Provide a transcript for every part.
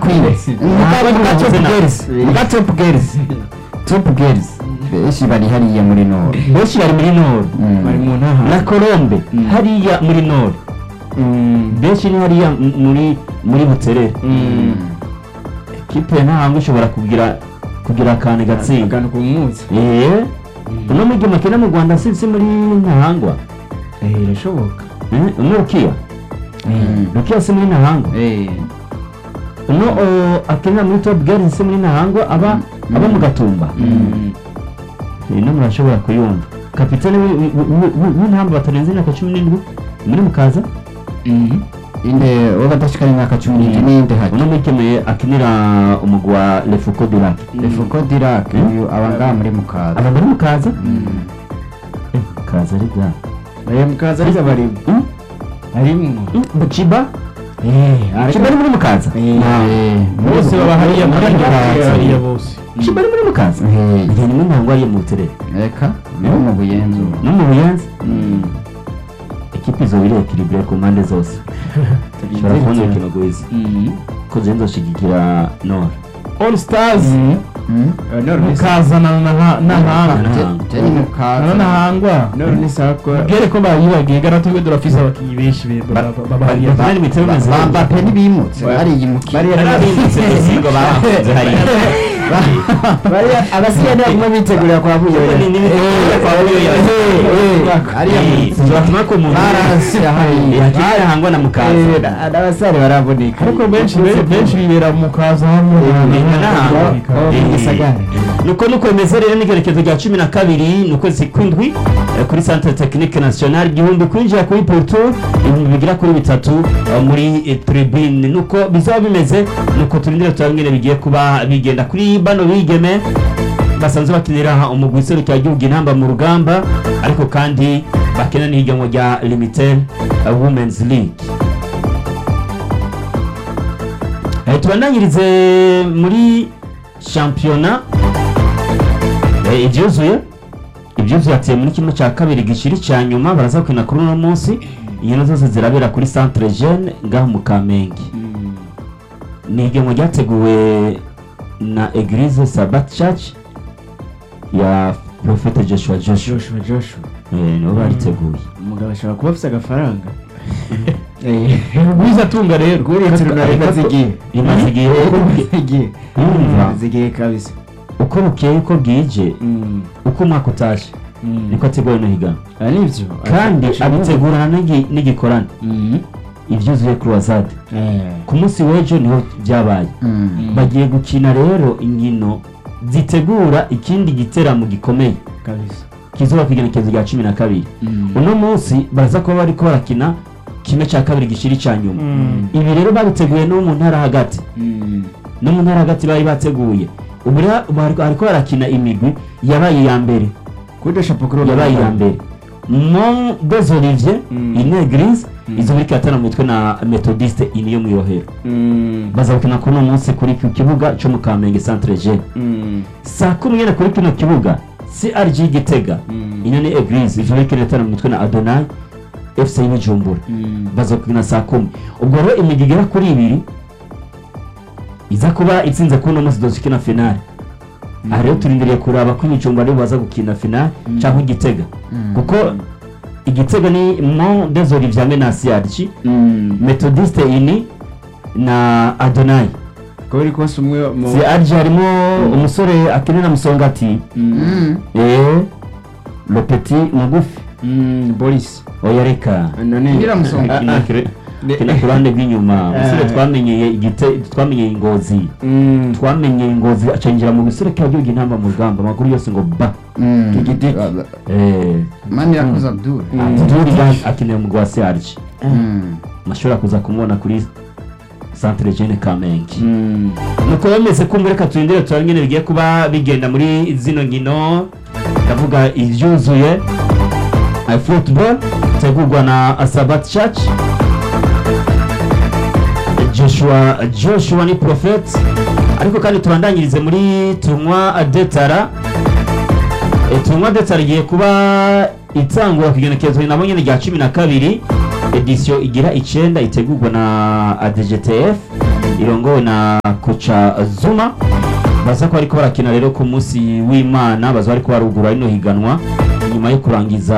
bakwiye muga top girls muga top girls top girls benshi bari hariya muri nord benshi bari muri nord Mm. bari mu ntara na colombe Mm. hariya muri nord benshi ni hariya m- muri muri buterere kipe ntahango ishobora kugira kugira akantu gatsinda akantu ku munsi eh uno mujyi makina mu rwanda si si muri ntahangwa eh irashoboka Eh, uno rukiya Mm. rukiya si muri ntahangwa Eh, uno o, akinira muri top girls si muri ntahangwa aba Mm. aba mu gatumba ino murashobora kuyumva kapitene wi- wi- wi- wi- w'intamba batarenze imyaka cumi n'indwi muri mukaza inde wo badashikana imyaka cumi n'indwi n'inde hake uno mwikeneye akinira umugwi wa lefuko dirac efuko dirak Mm. uyu aba ngaha muri mukaza aba muri mukaza Mm. Eh, mukaza ari bwa aya mukaza ariko barimo Mm, harimo mm, buciba eh buciba ari muri mukaza Eh, Eh, bose baba hariya muri muri mukaza hariya mukaza bose buciba ari muri mukaza Eh, igihe nimwe ntabwo ariyo mu buterere reka no mu buyenzi no mu buyenzi ekipi izo biri ekiribure ku mpande zose ushobora kubona urukino rwiza ko ziri nzoshigikira nora all stars Mm. mukazana na na- n'ahanga Je- je ni mukaza na n'ahangwa none ni sakwa bwere ko bayibagiye gara tube durafise abakinyi benshi be- ba- ba- baba hariya Ba- ibitego bimeze Ba- neza. Mbappe ntibimutse Ba- bariya mukiza bariya Barabindutse Mexico bahakunze hariya bariya abasigaye ntabwo bitegurira kwa buyoya Ni- ni- ni- kwa Buyoya. hariya Eh, turatuma ko umuntu barahasira hariya yagiye ahangwa na mukaza n'abasare baraboneka ariko benshi be- benshi bibera mu kaza hamwe Ni n'ahangwa. Oh, Eh, mu gisagara. nuko nuko bimeze rero n'igerekezo rya cumi na kabiri ni ukwezi kw'indwi eh, kuri centre technique national igihumbi kwinjira kuri porto ibihumbi bigera kuri bitatu eh, muri eh, tribune nuko bizaba bimeze nuko turindire turabingene bigiye kuba bigenda kuri bano bigeme basanzwe bakinira umugwi iserukira igihugu intamba mu rugamba ariko kandi bakina n'ihiganwa rya limited eh, women's league Eh, tubandanyirize muri shampiyona Eh, ibyuzuye ibyuzuye atuye muri kimwe cya kabiri gishiri cya nyuma baraza gukina kuri uno munsi inkino zose zirabera kuri centre jeune ngaho mu kamenge ni ihiganwa ryateguwe na eglise sabat church ya profete joshua joshua joshua joshua Eh, nibo bariteguye umugabo ashobora kuba afite agafaranga rwiza tunga rero rw'uretse runareka zigiye rimaze igihe uko- zigiye Urumva? zigiye kabisa uko bukeye uko bwije uko umwaka utaje niko ateguwe no higanwa aha nibyo kandi abitegurana n'igi- n'igikorane ibyuzuye croisade ku munsi w'ejo niho byabaye bagiye gukina rero inkino zitegura ikindi giteramo gikomeye kabisa kizuba ku igenekerezo rya cumi na kabiri uno munsi baraza kuba bariko barakina kimwe cya kabiri gishiri cya nyuma ibi rero babiteguye no mu ntara hagati no mu ntara hagati bari bateguye ubu rero bari- bariko barakina imigwi yabaye iya mbere kuri shapo kuri yabaye iya mbere mon des olivier Mm. ine grise izo muri katana mu mitwe na methodiste ini yo mu irohero baza gukina kuri uno munsi kuri ku kibuga cyo mu kamenge centre jeune saa kumi n'imwe kuri kino kibuga crg gitega ino ni eglise ivyo muri katana mu mitwe na adonai fc y'ibujumbura baza gukina saa kumi ubwo rero imigi igera kuri ibiri iza kuba itsinze kuri uno munsi dozikina finale aha rero turindiriye kuraba ko ibijumba aribo baza gukina finale cyangwa igitega kuko igitega ni mon des olivier hamwe na crg methodiste ini na adonai ko biri kose umwe mu crg harimo umusore akinira musongati eh le petit mugufi Mm, boris oya reka none Ngira Musonga. Akina kure- akina ku ruhande rw'inyuma umusore twamenyeye igite twamenyeye ingozi Mm, twamenyeye ingozi acenjera mu bisore k'igihugu intamba mu rugamba amakuru yose ngo ba Kigidiki. eh mani yakoze abdul Abdul akeneye umugwi wa CRG mashobora kuza kumubona kuri centre jeune Kamenge Mm, nuko bameze kumva reka turindire turabe ingene bigiye kuba bigenda muri zino nkino ndavuga ibyuzuye eh, football tegurwa na Asabat Church Joshua Joshua ni prophet ariko kandi tubandanyirize muri tournoi detara e, tournoi detara igiye kuba itangura ku igenekerezo nabo nyene rya cumi na kabiri edisiyo igira icenda itegurwa na ADGTF irongowe na koca zuma baza ko bariko barakina rero ku munsi w'imana baza bariko barugura rino higanwa nyuma yo kurangiza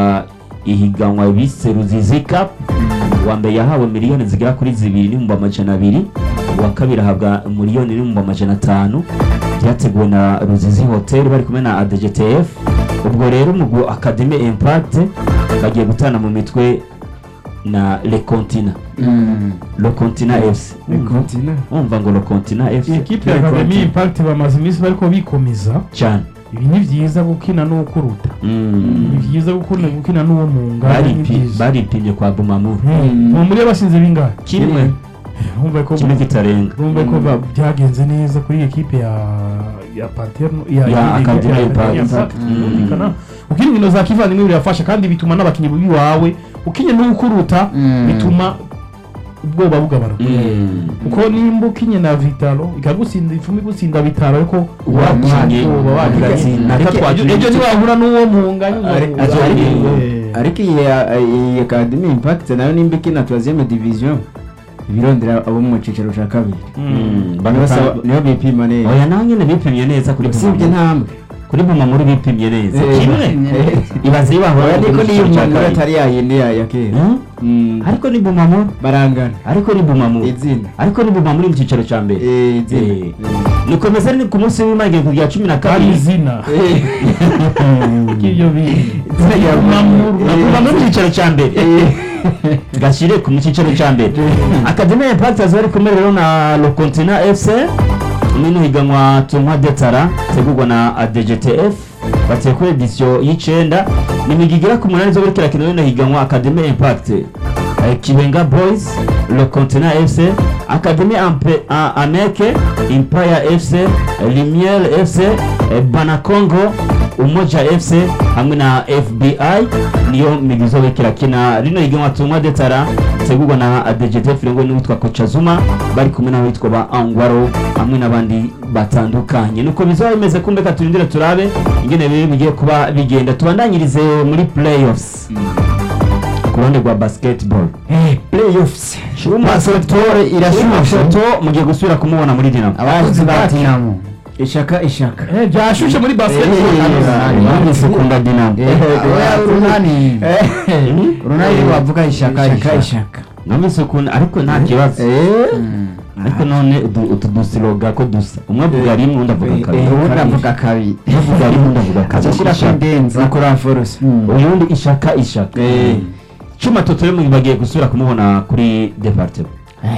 ihiganwa bise ruzizi cup uwa mbere yahawe miliyoni zigera kuri zibiri n'ibihumbi amajana abiri uwa kabiri ahabwa miliyoni n'ibihumbi amajana atanu byateguwe na ruzizi hotel bari kumwe na adgtf ubwo rero umugwi academy impact bagiye gutana mu mitwe na le continent le continent fc kontina umva ngo le continent fc iyi kipe ya Academy Impact bamaze iminsi bariko bikomeza cyane ibi ni byiza gukina n'uko uruta Mm. ni byiza gukina gukina n'uwo mu ngara ni Baripi- byiza baripimye kwa bumamuru ubu muri basinze bingahe kimwe urumva ko kimwe kitarenga urumva ko ba- byagenze neza kuri iyi kipe ya ya Panthère ya Ya Academy ya- Impact. ya Impact. Mm. Birumvikana. ukina inkino za kivandimwe birafasha kandi bituma n'abakinnyi biwawe ukinye n'uko uruta Mm. bituma ubwoba bugabanuka Mm. kuko nimba ukinye na vitalo ikagutsinda icumi igutsinda vitalo ariko Wakinye, ubwoba wakinye. ugatsinda. Ariko Ariko ejo- wakinye ejo niwahura n'uwo munganya Ari- uzahura. ari- Eh. ariko iyi iyi academy impact nayo nimba ikina troisième division ibirondera abo mu cicaro ca kabiri Mm. Nibo saba- nibo bipima neza oya nawe nyine bipimye neza kuri usibye bumamuru ntambwe kuri bumamuru bipimye neza Eh, kimwe eh. ibaze iyo bahura oya mu niko niyo cyiciro cya umuntu kabiri. atari yayindi ya ya kera Mm? Mm. ariko ni bumamuru barangana ariko ni bumamuru izina ariko ni bumamuru mu cyiciro cya mbere Eh, izina Eh. nikomeza ni ku munsi w'imana igihe rya cumi na kandi kabiri izina Eh. ry'ibyo bintu Izina rya Bumamuru. kuva mu cyiciro cya mbere gashyire ku mu cyiciro cya mbere akademi ya impact aza bari kumwe rero na le continent fc n'ino higanwa tunywa detara tegurwa na adgtf bateye kuri edisiyo y'icenda ni imigwi igera ku munani zo bariko irakina rino higanwa akademi ya impact eh, kibenga boys le continent fc akademi Ampe- A- ameke impaya fc eh, limiel fc eh, banakongo umoja fc hamwe na fbi niyo migwi izoba ikirakina rino higanwa tunywa detara tegurwa na adgtf rongo n'uwitwa koca zuma bari kumwe n'abitwa ba angwaro hamwe n'abandi batandukanye nuko bizaba bimeze kumbe ka turindire turabe ingene biri bigiye kuba bigenda tubandanyirize muri playoffs ku ruhande rwa basketball playoffs Basketball irashushe. to mugiye gusubira kumubona muri dinamo abakozi ba dinamo ishaka ishaka Eh, byashushe muri Eh, basketball mwumvise ukunda dinamo oya urunani urunani bavuga ishaka ishaka ishaka ishaka mwumvise ukuntu ariko nta kibazo ariko none utu- utu dusiroga ko dusa umwe avuga rimwe undi avuga Eh, kabiri eh, ubundi avuga kabiri umwe avuga rimwe undi avuga kabiri ashyira ku Ishaka. ndenza nakora force uyundi ishaka ishaka Eh. cuma totore mu bagiye gusubira kumubona kuri departement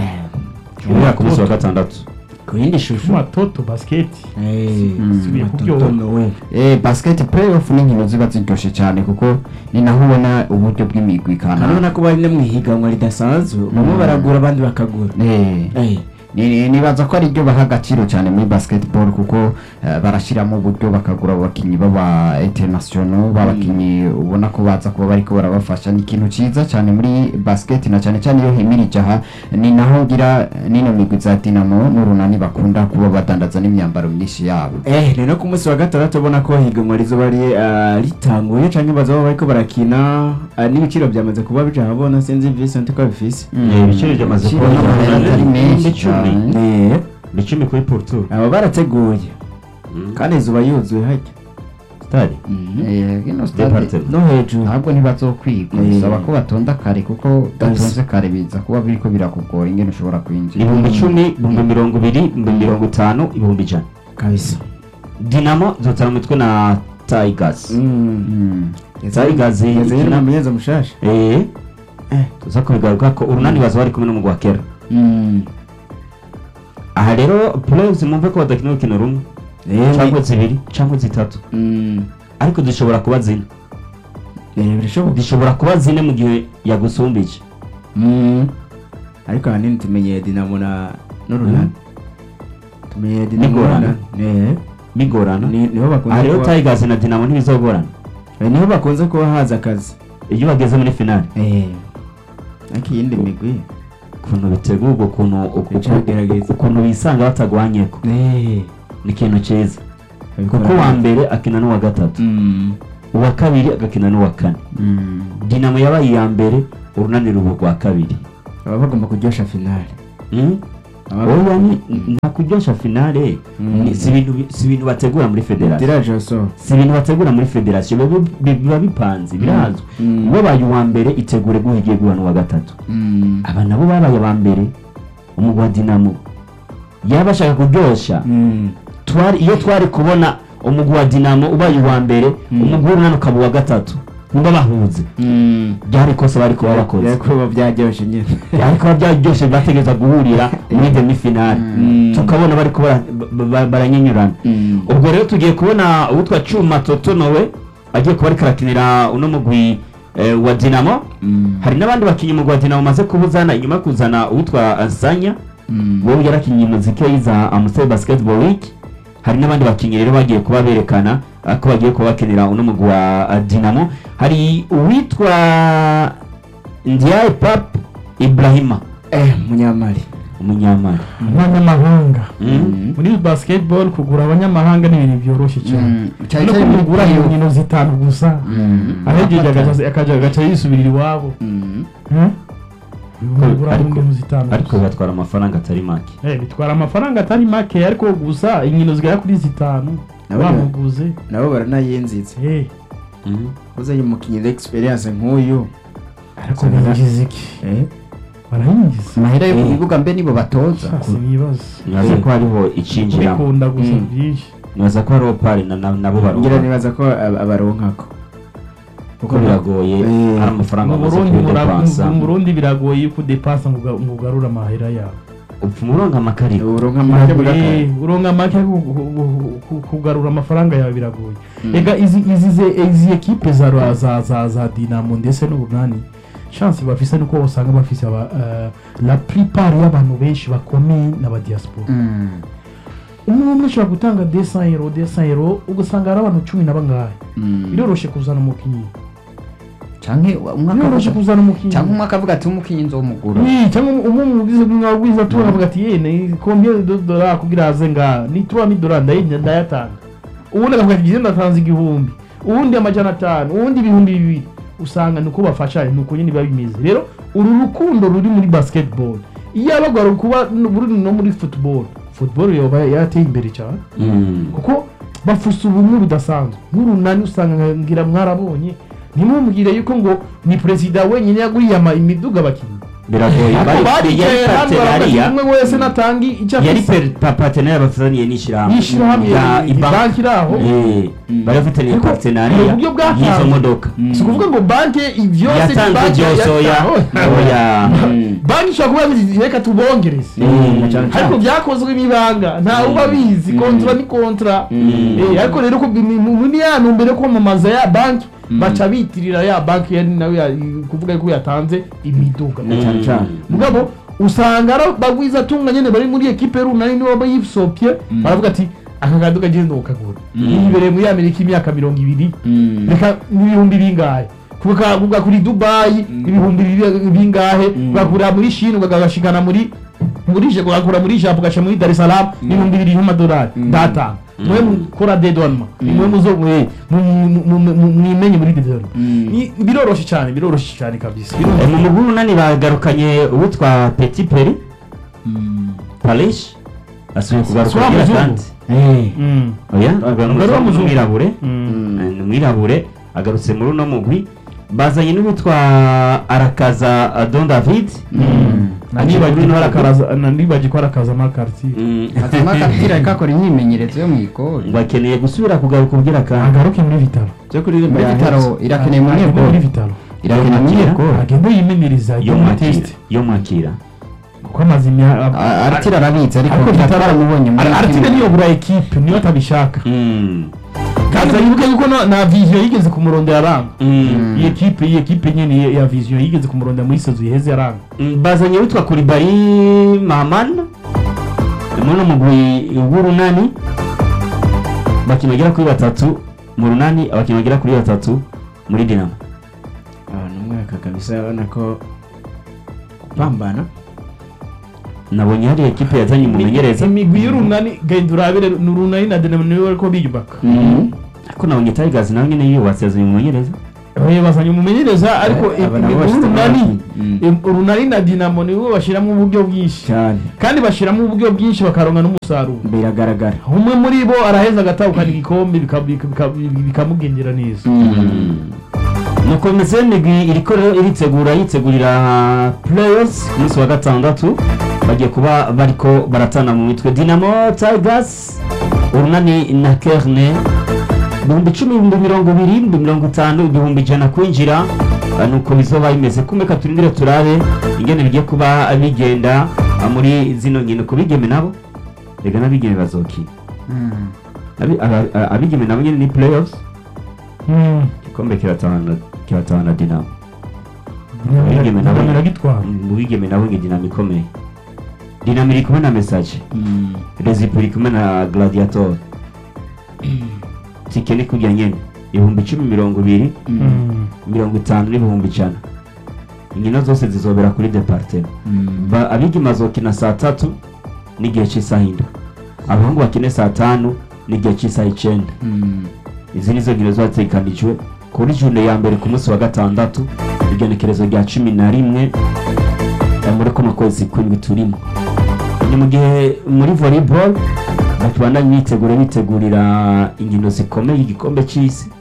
kubera ku munsi wa gatandatu ku yindi shusho Shuma toto basket subiye kuryoha Eh, basket playoff ni inkino ziba ziryoshe cyane kuko ni naho ubona uburyo bw'imigwi urabona kanaka ko bari no mu ihiganwa ridasanzwe bamwe baragura abandi bakagura Eh, Eh. ni- ni- nibaza ko ari ryo baha agaciro cyane muri basketball kuko eh, barashyiramo uburyo bakagura abakinnyi b'aba international b'abakinnyi ubona ko baza kuba bariko barabafasha ni ikintu cyiza cyane muri basket na cyane cyane iyo himirije aha ni naho ngira nino migwi za dinamo n'urunani bakunda kuba badandaza n'imyambaro myinshi yabo Eh, rero ku munsi wa gatandatu ubona ko higanwa rizoba ri- ah, ritanguye canke bazaba bariko barakina ah, n'ibiciro byamaze kuba bija habona sinzi Vincent ko bifise Eh, ibiciro byamaze Ibiciro kubona by'amafaranga ari menshi icumi cyane. Eh, icumi kuri porto aba barateguye kandi izuba yuzuye hajya stade Eh, ino stade Departement. no hejuru ntabwo ntibazokwiga Eh. bisaba ko batonda kare kuko udatonze kare biza kuba biriko birakugora ingene ushobora kwinjira ibihumbi icumi ibihumbi mirongo ibiri ibihumbi mirongo itanu ibihumbi ijana kabisa dinamo zotara umutwe na tigers Mm. Tigers Yazanye ikina- n'umumenyereza mushasha eh Eh. tuza kubigaruka ko urunani baza bari kumwe n'umugwa kera Mm. aha rero playoffs mwumve ko badakina urukino rumwe Eh, cyangwa zibiri cyangwa zitatu mm. ariko zishobora kuba zine Eh, birashoboka zishobora kuba zine mu gihe yagusumbije Mm. ariko ahanini tumenyeye dinamo na n'urunani tumenyeye dinamo N'igorana. n'urunani. Eh, bigorana ni- niho aha bakunze rero kuba tigers na dinamo ntibizogorana Eh, niho bakunze kuba haza akazi iyo bageze muri finale Eh, ariko iyindi migwi ukuntu bitegurwa ukuntu uku- Icagerageza. ukuntu bisanga batagwanyeko Eh, ni ikintu cyiza babikora kuko uwa neza. mbere akina n'uwa gatatu Mm. uwa kabiri agakina n'uwa kane Mm. dinamo yabaye iya mbere urunani ruba urwa kabiri baba bagomba kuryosha finale Mm? oya ni nta kuryosha finale ni- si ibintu bi- si ibintu bategura muri federasiyo tiraje so si ibintu bategura muri federasiyo biba bi- biba bipanze birazwi Mm. wabaye uwa mbere itegure guha igiye guhana uwa gatatu Mm. aba nabo babaye aba mbere umugwi wa dinamo yaba ashaka kuryosha twari iyo twari kubona umugwi wa dinamo ubaye uwa mbere umugwi w'urunani ukaba uwa gatatu niba bahuze byari ikosa bari kuba bakoze yakuba byaryoshye nyine byari kuba byaryoshye bategereza guhurira muri demi finale Mm. tukabona bari kuba ba- ba- baranyenyurana ubwo rero tugiye kubona uwitwa cyuma totonowe agiye kuba ariko arakinira uno mugwi eh, wa dinamo hari n'abandi bakinnyi umugwi wa dinamo bamaze kubuzana inyuma yo kuzana uwitwa azanya wowe yarakinnye muziki yiza amusel basketball week hari n'abandi bakinnyi rero bagiye kuba berekana ah, ko bagiye kuba bakinira uno mugwi wa ah, dinamo hari uwitwa ndiaye pap ibrahima eh munyamari umunyamari abanyamahanga Mm. muri basketball kugura abanyamahanga ni ibintu byoroshye cyane cyane no cyane kumugura muri- inkino zitanu gusa ahegeje agaca- akaja agaca yisubirira iwabo Hmm? Kumugura ariko- inkino zitanu ariko gusa. batwara amafaranga atari make Eh, bitwara amafaranga atari make ariko gusa inkino zigera kuri zitanu Nabo- bamuguze nabo baranayinzitse Eh, Mm. uzanye umukinnyi d'experience nk'uyu ariko binjiza iki eh barayinjiza amahera yo ku Eh. bibuga mbe nibo batoza si nibaza nibaza ko hariho icinjiramo kubikunda gusa Mm. byinshi nibaza ko hariho pari na- na- nabo ngira baronka nibaza ko ab- abaronkako kuko biragoye Eh. hari amafaranga mu bamaze burundi mura- kudepansa mu burundi biragoye yuko udepasa ngo uga- ngo ugarure amahera yawe upfa umurongo amakarita uronka make bugakara Eh, uronka make ku- ku- ku- ku- kugarura amafaranga yawe biragoye ega izi izi ze- izi ekipe za ra- za za za dinamo ndetse n'ubunani chance bafise nuko usanga bafise aba eh, la plupart y'abantu benshi bakomeye n'aba diaspora umwe umwe ashobora gutanga 200 euro 200 euro ugasanga hari abantu cumi na bangahe biroroshe kuzana umukinnyi canke umwe biroroshe akavuga kuzana umukinnyi canke umwe akavuga ati umukinnyi nzomugura Oui, cyangwa umwe mu bwiza bw'abwiza tu avuga ati yene combien de dollars kugira aze nga ni 3000 dollars ndayinya ndayatanga ubundi akavuga ati genda ndatanze igihumbi ubundi amajana atanu ubundi ibihumbi bibiri usanga nuko bafashanya nuko nyine biba bimeze rero uru rukundo ruri muri basketball iyo abagwa kuba buri no muri football football yoba yarateye imbere cyane Mm. kuko bafusa ubumwe budasanzwe nk'urunani usanga ngira mwarabonye ntimumubwire yuko ngo ni perezida wenyine yaguriye ama- imiduga abakinnyi biragoye ariko bari yari baricaye hano baravuga ati partenariya umwe wese natanga icyo yari afise per- pa- partenariya bafitaniye n'ishyirahamwe yishyirahamwe rya ibanki banki iri aho Eh, bari bafitaniye Ariko partenariya mu buryo bwatanzwe. y'izo modoka si ukuvuga ngo banki byose yatanze byose oya oya banki ishobora kuba yabizi reka tubongereze Mm. ariko byakozwe n'ibanga ntawe uba abizi kontra ni kontra Eh, ariko rero ko bi- ni- mu- muri ya ntumbero yo kwamamaza ya banki baca bitirira ya banki yari nawe ya- kuvuga ko yatanze imiduga cyane cyane mugabo usanga ari bagwiza atunga nyine bari muri ekipe runani nibo baba yisopye baravuga ati aka kaduka agenda ukagura yibereye muri amerika imyaka mirongo ibiri reka n'ibihumbi bingahe kuvuga kuvuga kuri dubayi ibihumbi bibi- bingahe ugakura muri shini ugashikana muri muri je ugakura muri japo ugaca muri dar es salaam n'ibihumbi bibiri y'amadolari ndatanga mwe mukora dedonma mwe muzo mwe mu- mu- mu- mu- mwimenye muri dedonma Ni- biroroshe cyane biroroshe cyane kabisa Eh, mu mugwi w'umunani bagarukanye uwitwa petit peri parish asubiye kugaruka Si wa agira muzungu? kandi Mm. oya Umugore w'umuzungu. umwirabure Mm. Eh, ni umwirabure agarutse muri uno mugwi bazanye n'uwitwa arakaza eh, don david nanibagiwe ko arakaraza nanibagiwe ko arakaza amakartier Mm, azima akabwira kakora imyimenyerezo yo mu ikori ngo akeneye gusubira kugaruka ubwira kandi agaruke muri vitaro cyo kuririmba muri yahetse. bitaro irakeneye muri Agende muri ekori vitaro irakeneye muri Yo ekori agende yimenyereza yo ajye muri mwakira test yo mwakira kuko amaze imyaka aratira arabitse ariko ariko vitaro tutaramubonye muri aratira niyobora ekipe niyo atabishaka Mm, kandi yibuke yuko na- na vision yigeze kumurondera aranga mm. iyi ekipe iyi ekipe nyine ya- ya vision yigeze kumurondera muri sezo iheze aranga Mm, bazanye witwa kuribari mahamana muri uno mugwi w'urunani abakinnyi bagera kuri batatu mu runani abakinnyi bagera kuri batatu muri dinamo Ah, ni umwaka kabisa urabona ko kupambana nabonye hari ekipe yazanye umumenyereza imigwi y'urunani genda urabire ni urunani na dinamo niwe ariko biyubaka ariko nabonye tigers nawe nyine yubatse yazanye umumenyereza Eh, bazanye umumenyereza ariko Eh, aba nabo bashyize urunani mu bakinnyi. eh, urunani na dinamo nibo bashyiramo uburyo bwinshi cyane kandi bashyiramo uburyo bwinshi bakaronka n'umusaruro biragaragara umwe muri bo araheza agatahukana igikombe bika- bika- bika- bikamugendera neza nuko bimeze migwi iriko rero iritegura yitegurira players ku munsi wa gatandatu bagiye kuba bariko baratana mu mitwe dinamo tigers urunani na kerne ibihumbi icumi ibihumbi mirongo ibiri ibihumbi mirongo itanu ibihumbi ijana kwinjira Ah, nuko bizoba bimeze kumeka turindire turabe ingene bigiye kuba bigenda ah, muri zino nkino ku bigeme nabo rega n'abigeme bazokina Abi- aba- aba- abigeme nabo nyene ni playoffs Mm. igikombe kiratahana kiratahana dinamo Abigeme nabo- Dinamo iragitwara mu bigeme nabo nge dinamo ikomeye dinamo iri kumwe na message rezipo iri kumwe na gladiator tike ni kujya nyene ibihumbi icumi mirongo ibiri Mm. mirongo itanu n'ibihumbi ijana inkino zose zizobera kuri departema Ba- abigeme bazokina saa tatu n'igihe cy'isaha indwi abahungu bakine saa tanu n'igihe cy'isaha icenda izi nizo nkino zategekanijwe kuri june ya mbere ku munsi wa gatandatu igenekerezo rya cumi na rimwe eh, muri kuno kwezi kw'indwi turimo ni mu gihe muri volleyball batubandanye bitegura bitegurira inkino zikomeye igikombe cy'isi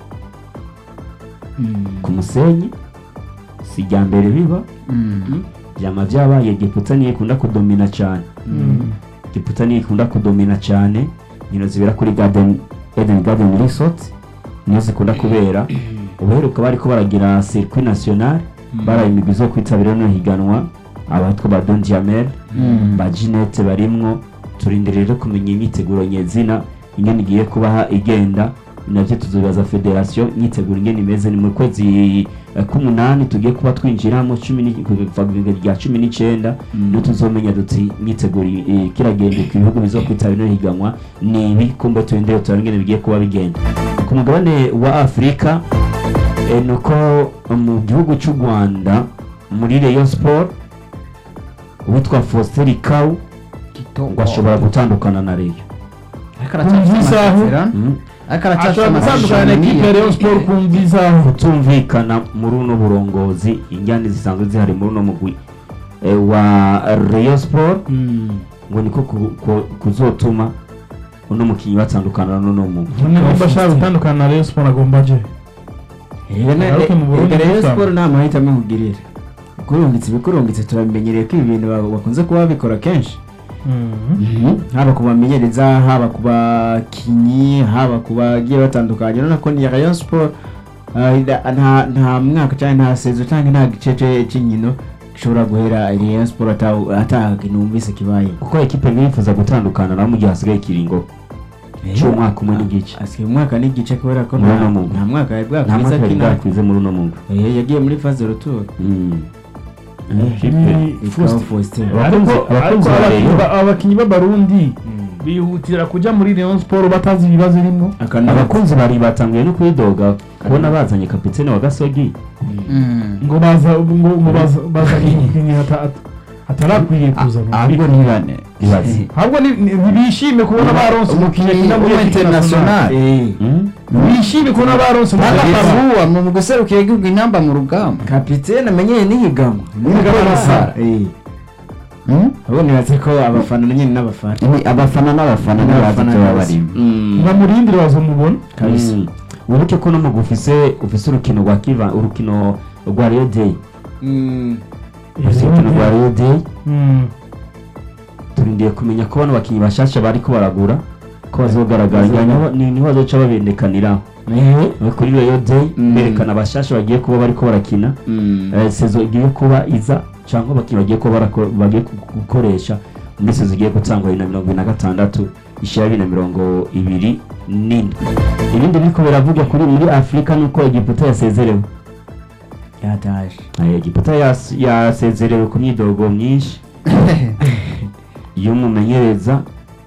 ku musenyi si irya mbere biba byama byabaye giputa niyo ikunda kudomina cyane Mm. giputa niyo ikunda kudomina cyane inkino zibera kuri garden eden garden resort niyo zikunda kubera ubuheruka bariko baragira circuit national baraye imigwi zo kwitabira no higanwa abatwa ba Don Jamel ba Ginette barimwo turindire rero kumenya imyiteguro nyezina ingene igiye kuba igenda navyo tuzobaza federation imyiteguro ingene imeze ni mu kwezi eh, k'umunani tugiye kuba twinjiramo cumi ni- kuva ku bihumbi rya cumi n'icenda niyo tuzomenya duti imyiteguro eh, kiragenda ku bihugu bizokwitabira no higanwa ni ibi kumbe turindire turabe ingene bigiye kuba bigenda ku mugabane wa afurika eh, nuko mu gihugu cy'u rwanda muri rayon sport uwitwa faustin kawu ngo ashobora gutandukana na reyo Mm. ashobora gutandukana na ekipe ya Rayon Sport ku mviza kutumvikana muri uno burongozi injyane zisanzwe zihari muri uno mugwi eh, wa rayon sport ngo niko ku- ku- kuzotuma uno mukinnyi batandukana n'uno mugwi nimba ashaka gutandukana na Rayon Sport agomba aje Agaruke mu Burundi rero gusa. siporo nta mahitamo nkubwirira kurungitse ibikurungitse turabimenyereye ko ibi bintu ba- bakunze kuba babikora kenshi haba ku bamenyereza haba ku bakinnyi haba ku bagiye batandukanye urabona ko ni rayon sport ah, ida- nta nta mwaka cyangwa nta sezo cyangwa nta gice ce- cy'inkino gishobora guhera rayon sport ata- atakintu wumvise kibaye kuko ekipe bifuza gutandukana naho mu gihe hasigaye ikiringo cy'umwaka umwe n'igice asigaye umwaka n'igice kubera ko Muri nta uno mugwi. nta mwaka yari nta bwakwiza mwaka yari kina bwakwize muri uno mugwi Eh, yagiye muri phase retour Mm. Ni Ekipe- ikawa Faustin. Faustin ariko Abakunzi- abakunzi ariko ba abakinnyi Rayon. ba- abakinnyi b'abarundi bihutira kujya muri Rayon Sport batazi ibibazo irimo akanaba abakunzi bari batanguye no kwidoga kubona bazanye kapitene wa gasogi ngo baza ngo ngo baza bazanye umukinnyi hata- hata- hatarakwiriye kuzana ahubwo ntibane ibaze ahubwo ni- ni- ntibishime kubona baronse umukinnyi akina muri ekipe international Eh, Mm? bishime kubona baronse umukinnyi akavuwa mu guserukira igihugu intamba mu rugamba kapitene amenyeye n'ihiganwa N'ihiganwa n'abafana. Eh, Hmm? ahubwo nibatse ko abafana na nyine n'abafana Ni abafana n'abafana ntibazi icyo baba barimo bamurindire bazamubona kabisa Mm. wibuke ko no mugwi ufise ufise urukino rwa kiva urukino rwa Rio Day Mm, ufise urukino rwa Rio Day Mm. turindiye kumenya ko bano bakinnyi bashasha bariko baragura ko bazogaragara niho ni- niho bazoca babendekaniraho Eh, kuri Rio Day Mm. berekana abashasha bagiye kuba bariko barakina mm. Eh, sezo igiye kuba iza cyangwa abakinnyi bagiye kuba barako- bagiye gu- gukoresha muri sezo igiye gutangwa bibiri na mirongo ibiri na gatandatu ishyira bibiri na mirongo ibiri n'indwi ibindi biriko biravugwa kuri muri afurika nuko egiputa yasezerewe yataje Eh, egiputa yas- yasezerewe ku myidogo myinshi y'umumenyereza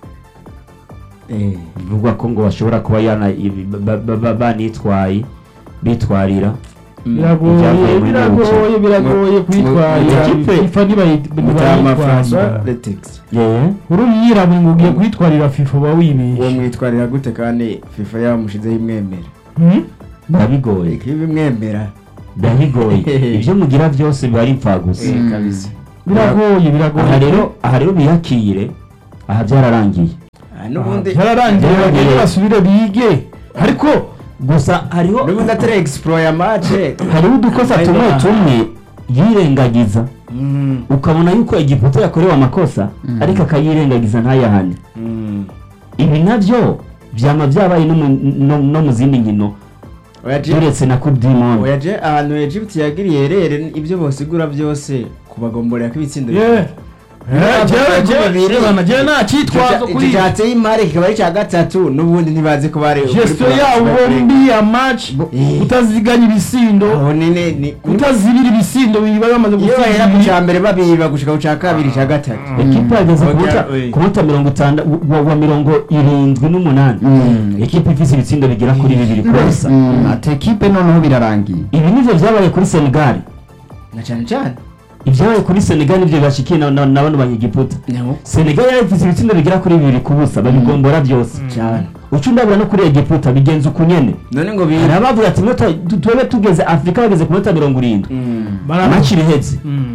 Eh, bivugwa ko ngo bashobora kuba yana ibi- ba- ba- ba- banitwaye bitwarira mm. biragoye Ibyavuye muri biragoye biragoye Mu- kwitwarira mu- ikipe- fifa Mutama François ntibayitwarira Letix yewe uri umwirabura ngo ugiye kwitwarira fifa uba uwo wibeshye mwitwarira gute kandi fifa yamushizeho imwemera Hmm? biba bigoye bimwemera biba bigoye ibyo mugira byose biba ari impfagusa Mm. kabisa biragoye biragoye aha rero aha rero biyakire aha byararangiye Ah, n'ubundi byararangiye Byararangiye. bagende basubire bige ariko gusa hariho n'ubundi atari explore ya match hariho udukosa Hariho tumwe aha. tumwe yirengagiza Mm, ukabona yuko igiputa yakorewe amakosa Mm. ariko akayirengagiza ntayahane mm. ibi nabyo byama byabaye no mu- no- no mu zindi nkino Oya, Je- uretse na coupe du monde oya je ahantu Egypt yagiriye rere ibyo bosigura byose kubagomborera ko ibitsindo Yeah. Eh, jewe jewe bibiri. jewe jewe nta cyitwazo kuri iki cyateye imari kikaba ari icya gatatu n'ubundi ntibazi ko bari gestion yabo bombi ya match Eh. kutaziganya ibisindo aho nini ni kutazibira ibisindo biri bari bamaze iyo bahera ku gusiga cya mbere babiba gushika ku cya kabiri cya gatatu ekipe yageze ku Oya, munota- oya. ku munota mirongo itandatu wa- wa mirongo irindwi n'umunani Mm. ekipe ifite ibitsindo bigera kuri bibiri kosa Mm, ati ekipe noneho birarangiye ibi nivyo byabaye kuri senegal na cyane cyane ibyabaye kuri senegal nibyo bashikiye na na- na bano banyegiputa senegal yari ifite ibitsindo bigera kuri bibiri ku busa babigombora byose cyane uca undabura no kuri egiputa bigenza uku nyene none ngo hari bi abavuga ati "Minota- tu- twebe tugeze afurika bageze ku minota mirongo irindwi Mm. maci ihetse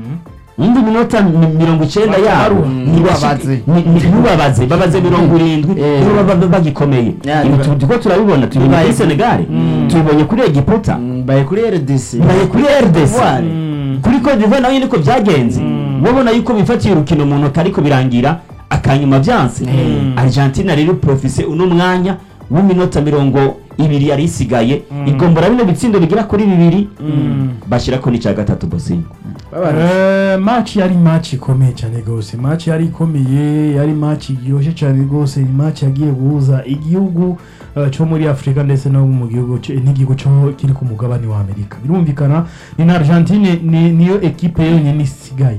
indi minota mi- mirongo icyenda yabo Mm. Ntibabaze. ntibabaze babaze mirongo irindwi Eh. nibo baba bagikomeye Ya, ibi niba- tu- turiko turabibona tubibonye Nibaye- kuri senegal tubibonye kuri egiputa Mm, baye kuri RDC bibaye kuri rdc Voilà. kuri Cote d'Ivoire naho niko byagenze wabona yuko bifatiye urukino mu ntoki ariko birangira akanyuma byanse argentina rero profise uno mwanya w'iminota mirongo ibiri yari isigaye igombora bino bitsindo bigera kuri bibiri bashyirako n'icya gatatu bosingo Babara- match yari match ikomeye cyane rwose match yari ikomeye yari match iryoshye cyane rwose ni match yagiye guhuza igihugu eh, cyo muri afurika ndetse no mu gihugu cyo- n'igihugu cyo kiri ku mugabane wa amerika birumvikana ni na argentine ni- niyo ekipe yonyine isigaye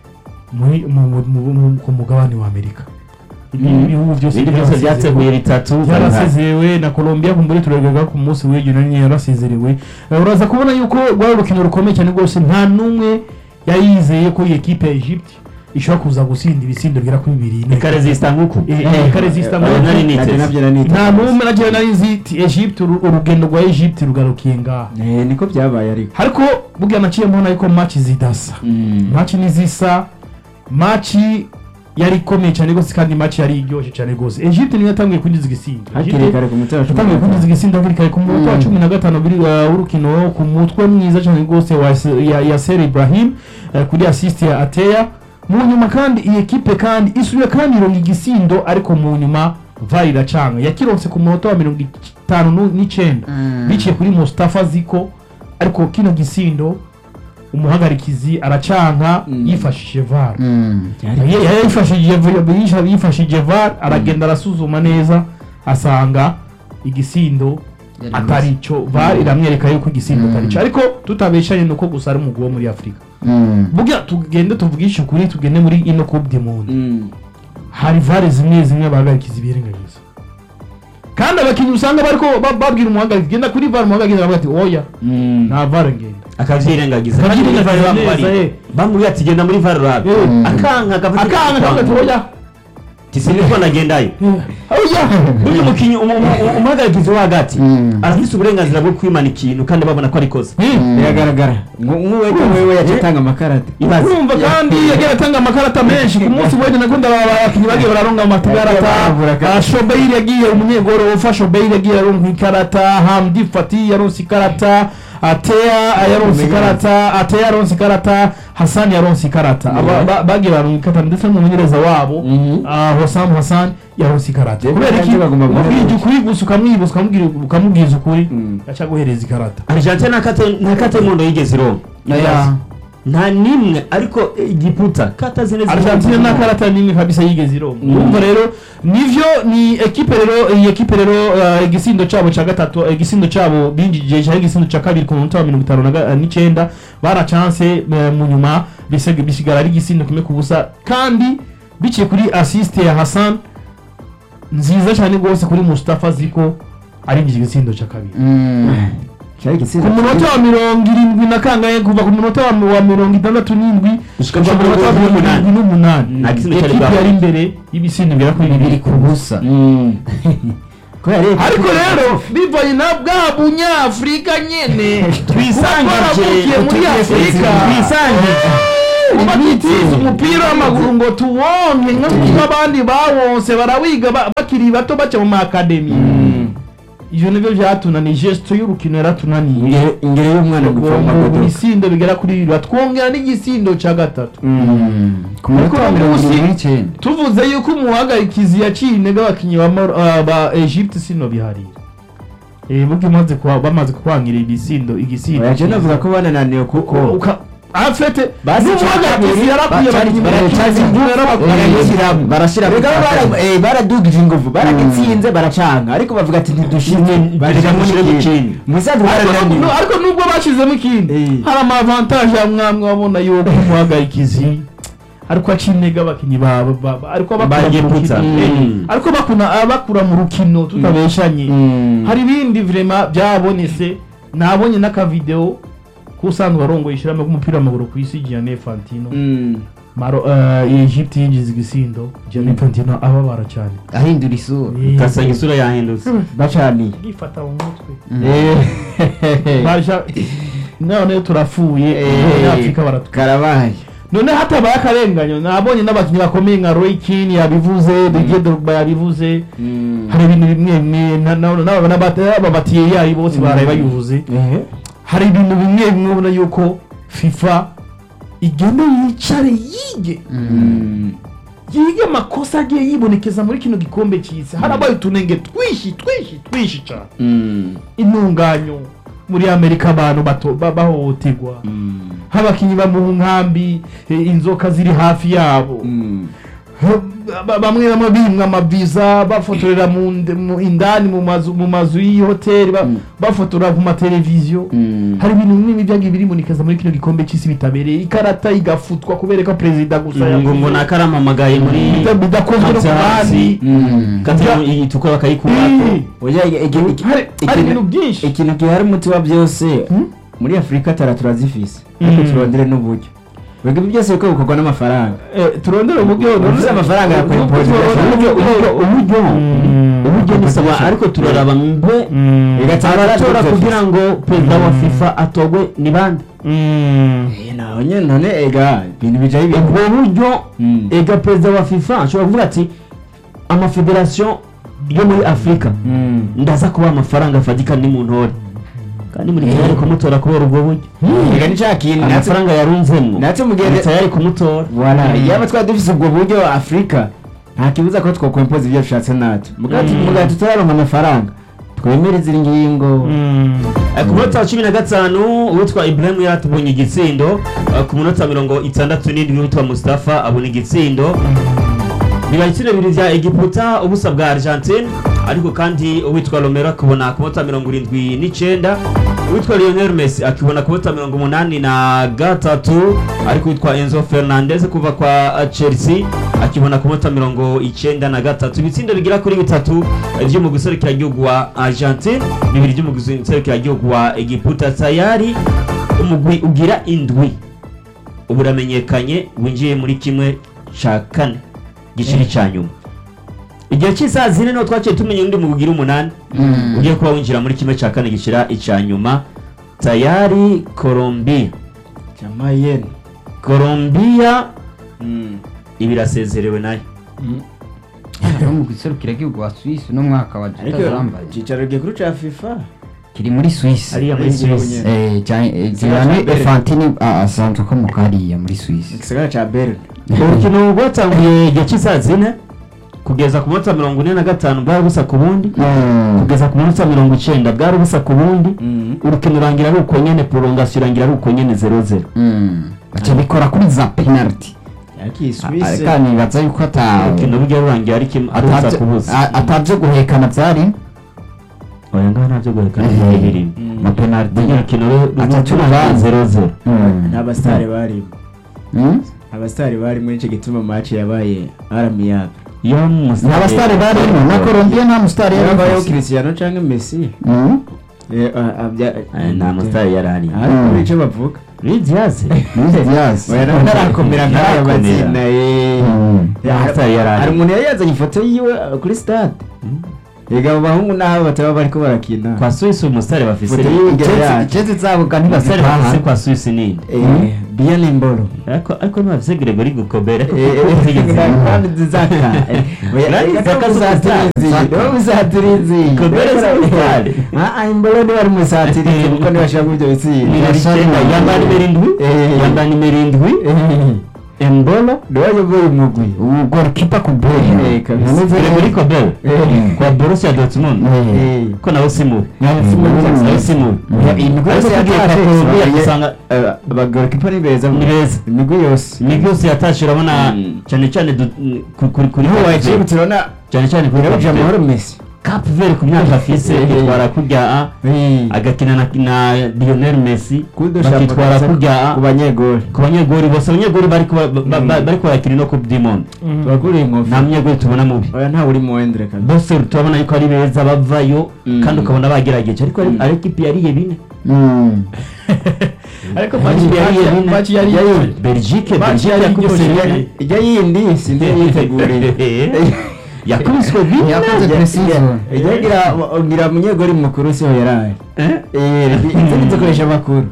muri mu- mu- mu- mu- ku mugabane wa amerika ibindi bihugu byose ibindi byose byarasezerewe. byateguye bitatu yarasezerewe na Colombia kumbure turarwega ku munsi w'ejo nani yarasezerewe Eh, uraza kubona yuko rwari urukino rukomeye cyane rwose nta n'umwe yari yizeye ko iyi ekipe ya Egypt ishobora kuza gusinda ibisindo bigera kuri bibiri ikaresista nk'uku Eh, eh, ikaresista Eh, nk'uku. nari Nabyo niteze. nabyo nari niteze. nta n'umwe nagiye nari nzi iti Egypt uru- urugendo rwa Egypt rugarukiye ngaha Eh, niko byabaye ariko ariko burya naciye mbona yuko match zidasa match nizisa match yari ikomeye cyane rwose kandi match yari iryoshye cyane rwose Egypt niyo yatangiye kwinjiza igisindo hakiri Egypt- kare ku mutwe wa cumi yatangiye na kwinjiza gatanu. igisindo hakiri kare ku munota wa cumi na gatanu biri uh, w'urukino ku mutwe mwiza cyane rwose wa Se- ya, ya Ser Ibrahim uh, kuri assist ya Ateya mu nyuma kandi iyi ekipe kandi isubira kandi ironga igisindo ariko mu nyuma VAR iracanga yakironse ku munota wa mirongo itanu nu- n'icenda biciye kuri Mustafa Ziko ariko kino gisindo umuhagarikizi aracanka Mm. yifashishije VAR Byari- Ye- yari yifashishije yisha- yifashishije VAR aragenda arasuzuma neza asanga igisindo atari cyo VAR iramwereka yuko igisindo atari cyo ariko tutabeshanye nuko gusa ari umugwi wo muri Afurika burya tugende tuvugishe ukuri tugende muri ino coupe du monde Mm. hari VAR zimwe zimwe bahagarikiza ibirengagiza kandi abakinnyi usanga bariko ba- babwira umuhagarikizi genda kuri VAR umuhagarikizi aravuga ati oya Mm. nta VAR ngenda akavyirengagiza kandi muri Akavyirengagiza VAR neza, bamubariye eh. bamubwiye ati genda muri VAR urabe Eh. akanga agafata akanga akavuga ati oya tisiniko nagendayo oya uyu mukinnyi umu- umu- umuhagarikizi wo hagati Mm. arafise uburenganzira bwo kwimana ikintu kandi babona ko ari kosa biragaragara ngo nk'uweko wewe yaciye atanga amakarita ibaze urumva kandi yagiye atanga amakarata menshi ku munsi w'ejo nako ndababa abakinnyi bagiye bararonga amakarata Baravura kandi. Ah, shobeiri yagiye umunyegoro ufa shobeiri yagiye aronka ikarata hamdi fati yaronse ikarata ateya yaronse ikarata ateya yaronse ikarata hasani yaronse ikarata Aba- ba- bagiye baronka ikarata ndetse n'umumenyereza wabo Mhm. ah, hosam hassan yaronse ikarata Rero kubera iki kandi bagomba guhera ubwije ukuri gusa ukamwibuza ukamubwira- ukamubwiza ukuri Mm. yaca guhereza ikarata argentine nta kate- nta kate y'umuhondo yigeze ironka Oya. nta nimwe ariko eh, igiputa kata zine ziri- Argentine nta karata nimwe kabisa yigeze ironka urumva rero nivyo ni ekipe rero iyi ekipe rero uh, igisindo cabo ca gatatu eh, igisindo cabo binjije cyari igisindo ca kabiri ku munota wa mirongo itanu na ga- eh, n'icenda bara chance eh, mu nyuma bisig- bisigara ari igisindo kimwe ku busa kandi biciye kuri assist ya Hassan nziza cyane rwose kuri Mustafa Ziko arinjije igisindo ca kabiri cyari ku igitsina munota wa mirongo irindwi na kangahe kuva ku munota wa wa mirongo itandatu n'indwi Gushika gushika ku ku munota wa mirongo mirongo irindwi n'umunani Nta gisindo cyari ekipe bwaho. yari imbere y'ibisindo bigera kuri bibiri bibiri ku busa Mm. ko yari ariko rero bivanye na bwa bunyafurika nyene twisangije kuba muri afurika twisangije kuba tutize umupira w'amaguru ngo tuwonke nk'uko abandi bawonse barawiga ba- bakiri bato baca mu maakademi ivyo nivyo vyatunaniye gesto y'urukino yaratunaniye ingero ingero y'umwana gupfa mu magodoka ibisindo bigera kuri bibiri batwongera n'igisindo ca gatatu ku munota wa Ariko mirongo uno irindwi munsi- n'icyenda tuvuze yuko umuhagarikizi yaciye intege abakinyi ba Mor- ah, ba Egypte sino biharira eh burya umaze kuba bamaze kubangira ibisindo igisindo oya je navuga ko banananiwe kuko uka afete Basi n'umuhagarikizi cya yarakwiye kabiri, abakinyi baracaza baracaza ingufu, barashyiramo barashyiramo Erega bara- eh, baradugije ingufu baragitsinze baracanga ariko bavuga ati ntidushinze barishamo n'ikindi musanzwe barananiwe No, ariko nubwo bashizemo ikindi Eh. hari amavantaje ya mwamwe wabona yuko umuhagarikizi ariko aca intege abakinyi ba ba- ba- ariko bakura mu Bagiputsa. rukino Eh, Mm. ariko bakuna abakura mu rukino tutabeshanye Mm. hari ibindi vrema byabonetse nabonye n'akavideo k'usanzwe arongoye ishyirahamwe ry'umupira w'amaguru ku isi Gianni Infantino Mm. Maro uh, Egypte yinjiza igisindo Gianni Infantino ababara cyane ahindura isura ugasanga isura yahindutse bacaniye gifata mu mutwe Eh. baja none turapfuye Eh. Afurika baratu karabaye none hatabaye akarenganyo nabonye n'abakinnyi bakomeye nka Roy Keane yabivuze Didier Drogba yabivuze hari ibintu bimwe bimwe na- na- n'aba n'aba- ababatiye yayi bose baraye bayivuze Eh. hari ibintu bimwe bimwe ubona yuko FIFA igenda yicare yige Mm. yige amakosa agiye yibonekeza muri kino gikombe cy'isi harabaye utunenge twishi twishi twishi cyane Mm. intunganyo muri amerika abantu bato- ba- bahohoterwa Mm. nk'abakinnyi ba mu nkambi eh, inzoka ziri hafi yabo Mm. Ba- bamwe bamwe bimwa amaviza bafotorera mu nde- mu- indani mu mazu mu mazu y'ihoteli ba- Mm. bafotora ku mateleviziyo Mm. hari ibintu bimwe byagiye biribonekeza muri kino gikombe cy'isi bitabereye ikarata igafutwa kubera ko perezida gusa ngo yavuze. ngo nakaramamagaye muri Bida- bidakozwe no ku bandi Mm. katari itukura bakayikura Eh, Oya, iki- iki- iki- hari hari ikintu- ibintu byinshi ikintu gihari umuti wa byose muri afurika tara turazifise ariko Mm. turondere n'uburyo Wega ibi byose biko bikorwa n'amafaranga Eh, turondere uburyo Ufise amafaranga ya uburyo- Coimpost uburyo uburyo uburyo Mm. uburyo nisaba ariko turaraba mbe Mm. Bigatanga abatora radyo kugira ngo perezida wa fifa atogwe ni bande Mm. Eh, naho nyene none ega ibintu bijaye ibintu ubwo buryo Mm. ega perezida wa fifa ashobora kuvuga ati amafederasiyo yo muri afurika Mm. ndaza kuba amafaranga afatika ni mu ntore kandi muri tayari kumutora kubera ubwo buryo ega ni ca kintu natwe amafaranga yarunzemwo natwe mugende muri tayari kumutora Voilà, yaba twari dufise ubwo buryo afurika nta kibuza ko twokwempoza ibyo dushatse natwe mugati Mm. mugati turaronka amafaranga twemere izi ngingo Mm. Eh, ku munota wa cumi na gatanu uwitwa ibrahim yaratubonye igitsindo Eh, ku munota mirongo itandatu n'indwi uwitwa mustafa abona igitsindo biba ibitsina bibiri bya egiputa ubusa bwa argentine ariko kandi uwitwa romero akibona ku munota mirongo irindwi n'icyenda uwitwa lionel messi akibona ku munota mirongo umunani na gatatu ariko uwitwa enzo fernandez kuva kwa eh, chelsea akibona ku munota mirongo icyenda na gatatu ibitsindo bigera kuri bitatu eh, byo mu gihugu wa argentine bibiri byo mu gihugu wa egiputa tayari umugwi ugira indwi ubu uramenyekanye winjiye muri kimwe cya kane giciri cya nyuma igihe cy'isaha zine niho twaciye tumenya undi mugwi ugira umunani Mm. ugiye kuba winjira muri kimwe cya kane gishyira icya nyuma tayari colombia jamayeni colombia ibi irasezerewe nayo no mu giserukira igihugu wa Suisse no mwaka wa ariko tutazambaye icicaro gikuru ca fifa kiri muri Suisse hariya muri Muri suisse Suisse. eh Gianni Gisagara ca Berne. Infantino ah, asanzwe akomoka hariya muri Suisse igisagara ca berne urukino rwatanguye igihe cy'isaha zine kugeza ku munota mirongo ine na gatanu bwari busa ku bundi Mm. kugeza ku munota mirongo icyenda bwari busa ku bundi Mm. urukino urangira ari uko nyene prolongation irangira ari uko nyene zero zero Mm. baca bikora kuri za penalty ariko iyi Ah, suisse kandi nibaza yuko ata urukino burya rurangiye ari kimwe ari ubusa ku busa a- atavyo guhekana vyari oya ngaho ntabyo guhekana Eh. byari birimo Mm. na penalty burya urukino Atatu rurangiye urubanza. zero zero Mm. nta basitari barimo Mm? abasitari barimo nicyo gituma match yabaye aramiyaga iyo nta basitari barimo na Colombia nta musitari yari yabayeho afise. cristiano canke messi Mm? Eh, ah, ah, bya- Eh, nta musitari yari ari ariko Mm. muri ico bavuga Luis Diaz Luis Diaz. oya nawe ntarakomera nk'aya Ntarakomera. mazina ye Mm. Ya, Nta musitari yari hari ari umuntu yari yazanye ifoto yiwe uh, kuri stade ega abo bahungu n'abo bataba bariko barakina kwa Suisse umusare bafise Foto yiwe imbere Jezi- yacu. jezi zabo ga umusare bafise ntibazitaha kwa Suisse nini Eh, bien imboro ariko ariko ntibafise Gregory Gukobera ariko Eh, kuko eh, zigeze kandi zizaka Eh, oya, Nani ega zaka niwo musatirizi, zaka? niwo musatirizi Gobert si umusare. Ah, ah, imboro niwe ari umusatirizi kuko niwe ashiramo ivyo bitsinda yambaye nimero indwi Eh. yambaye nimero indwi Embolo niwe ayoboye umugwi ubu golikipa ku Eh, bwenge kabisa. Gregory Kobel Eh. kwa Borussia Dortmund Eh. ko nawe si mubi Mm. nawe si mubi imigwi ariko yose tugiye yatashe kuvuga isigaye- usanga Eh, abagorikipa ni beza Ni beza. imigwi yose imigwi yose yatashe urabona Mm. cyane cyane du- ku- kuri kuri niho Cape waciye Verde. turabona cyane cyane kuri irabuja Cape amahoro Verde. Messi Cape Verde ku myaka afise Eh. yitwara kurya a agakina na, na Lionel Messi bakitwara kurya ku a banyegori ku banyegori bose abanyegori bariko ba- ba- ba- bariko barakina no Coupe du Monde tubaguriye inkofu nta munyegori tubona mubi oya ntawe uri mu wendere kabisa bose turabona yuko ari beza bavayo Mm. kandi ukabona bagerageje ariko ari- ari ekipi yariye bine ariko Ari match ekipi yariye yari bine match yari Belgique Match Belgique yari yakubise iryoshye. bine ijya yindi sindi yiteguriye yakubiswe bine Yakoze precision. ijya ngira ngira munyegori mukuru siho yaraye eh izindi zikoresha amakuru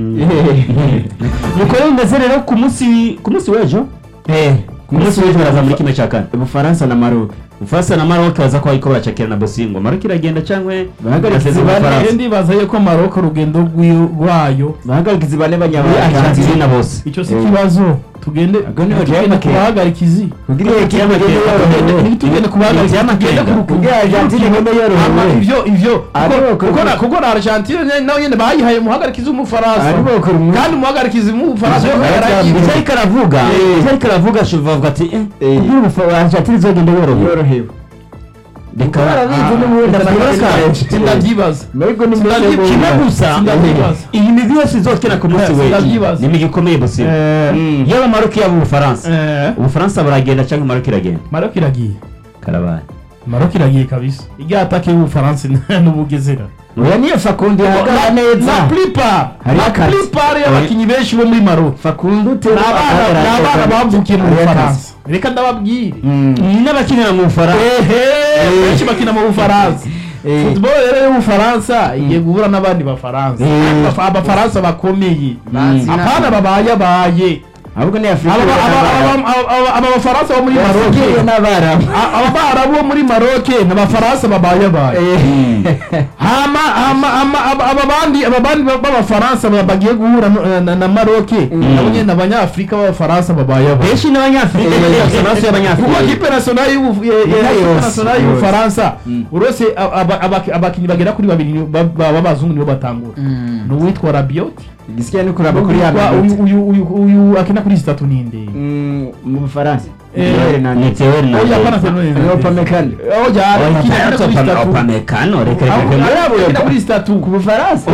nuko rero bimeze rero ku munsi ku munsi w'ejo eh ku munsi w'ejo baraza muri kimwe cya kane ubufaransa na maroc ufaransa na maroc baza ko bariko baracakira na bosingo maroc iragenda cyangwa Bahagarikizi basezera bane. Ubufaransa? ndibaza yuko Maroc urugendo rwi- rwayo bahagarikizi bane muri banyabanga argentina bose icyo si Eh. ikibazo tugende Ubwo niho tugende Diamake. kubahagarikizi kugira iyo ekipe igende Tugende- yorohewe ntitugende kubahagarikizi tugende ku rukundo kugira argentine igende Ama yorohewe ivyo ivyo Ari kuko- bakora- kuko na- kuko na Argentine nyene- nawe nyene bayihaye umuhagarikizi w'umufaransa ari bakora umwe kandi umuhagarikizi w'umufaransa Ivyo we byaba yaragiye ivyo ariko aravuga Eh. ivyo ariko aravuga ashobora bavuga ati eh Eh. kugira ubufa- argentine izogenda yorohewe yorohewe reka barabizi n'ubundi Sindabibaza. sindavyibaza Mariko ni Sindavyi- mwese kimwe bumva. gusa Sindavyibaza. iyi migwi yose izokina ku munsi Eh, w'ejo sindavyibaza. ni imigwi ikomeye bosingo Mm. yaba maroc yaba ubufaransa Eh, ubufaransa buragenda cyangwa maroc iragenda Maroc iragiye karabaye Maroc iragiye kabisa irya atake y'ubufaransa n'ubugezera oya niyo fakundi ihagara neza la plupart Hari la akazi. plupart y'abakinyi benshi bo muri Maroc fakundi ni utera abana ni abana bavukiye mu Hari akazi. Bufaransa reka ndababwire ni n'abakinira mu bufaransa ehe benshi bakina mu Bufaransa Eh. football rero y'ubufaransa igiye guhura n'abandi bafaransa Eh. Abafa- abafaransa bakomeye Mm. apana babayabaye ahubwo ni afurika aba aba- aba- aba- aba- aba bafaransa bo muri Maroc yafugiye n'abarabu A- aba barabu bo muri Maroc ni abafaransa babayabaye hama hama hama aba aba bandi aba bandi ba- b'abafaransa ba- bagiye guhura no- na, na Maroc nabo nyene abanyafrika b'abafaransa babayabaye benshi n'abanyafurika Eh. bari amaraso kuko y'abanyafurika kipe nationale y'ubu- ye- ye- Yose, kipe nationale yose. y'ubufaransa urose aba- aba- aba- abakinyi bagera kuri babiri ni- ba- ba- b'abazungu nibo batangura ni uwitwa Rabiot igisigaye no kuraba kuri ya Uwitwa- minota uyu uyu uyu akina kuri zitatu ninde Mm, mu bufaransa Eh, Noel ni Hernandez. teori na oya pana Fernando Ni Hernandez. Upamecano. oya akina akina kuri zitatu opamekano reka Aho- reka aho akina kuri zitatu ku bufaransa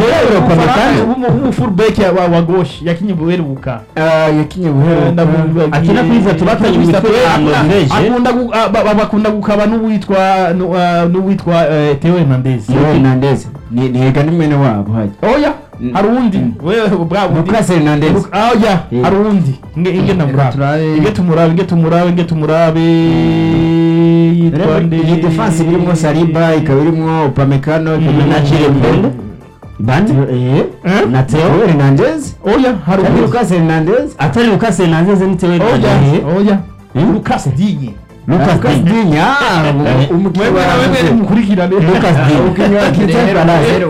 umufullback wa goshi yakinye buheruka Ah, yakinye buhero akina kuri zitatu batanye mu mitwe itanu bireje akunda gu- ah, ba- ba- bakunda gukaba n'uwitwa nu- ah, n'uwitwa eh, Theo Hernandez Noel Hernandez ni niga ni mwene wabo hajya oya Mm. hari uwundi wewe bwa bundi Lucas Hernandez Lu- ah, oya Eh. hari uwundi inge inge namurabe turabe. inge tumurabe inge tumurabe inge tumurabe yitwa nde iyi defense irimo Saliba ikaba irimo Upamecano ikaba na Chilwell bande eh Eh? na teo Noel Hernandez oya hari kandi uwundi Lucas Hernandez atari Lucas Hernandez ni teori oya oya Hmm? Lucas Digne Lucas Digne Digne ah Eh. umukinnyi wewe wa nawe mwene mukurikirane Lucas Digne umukinnyi wa Crystal Palace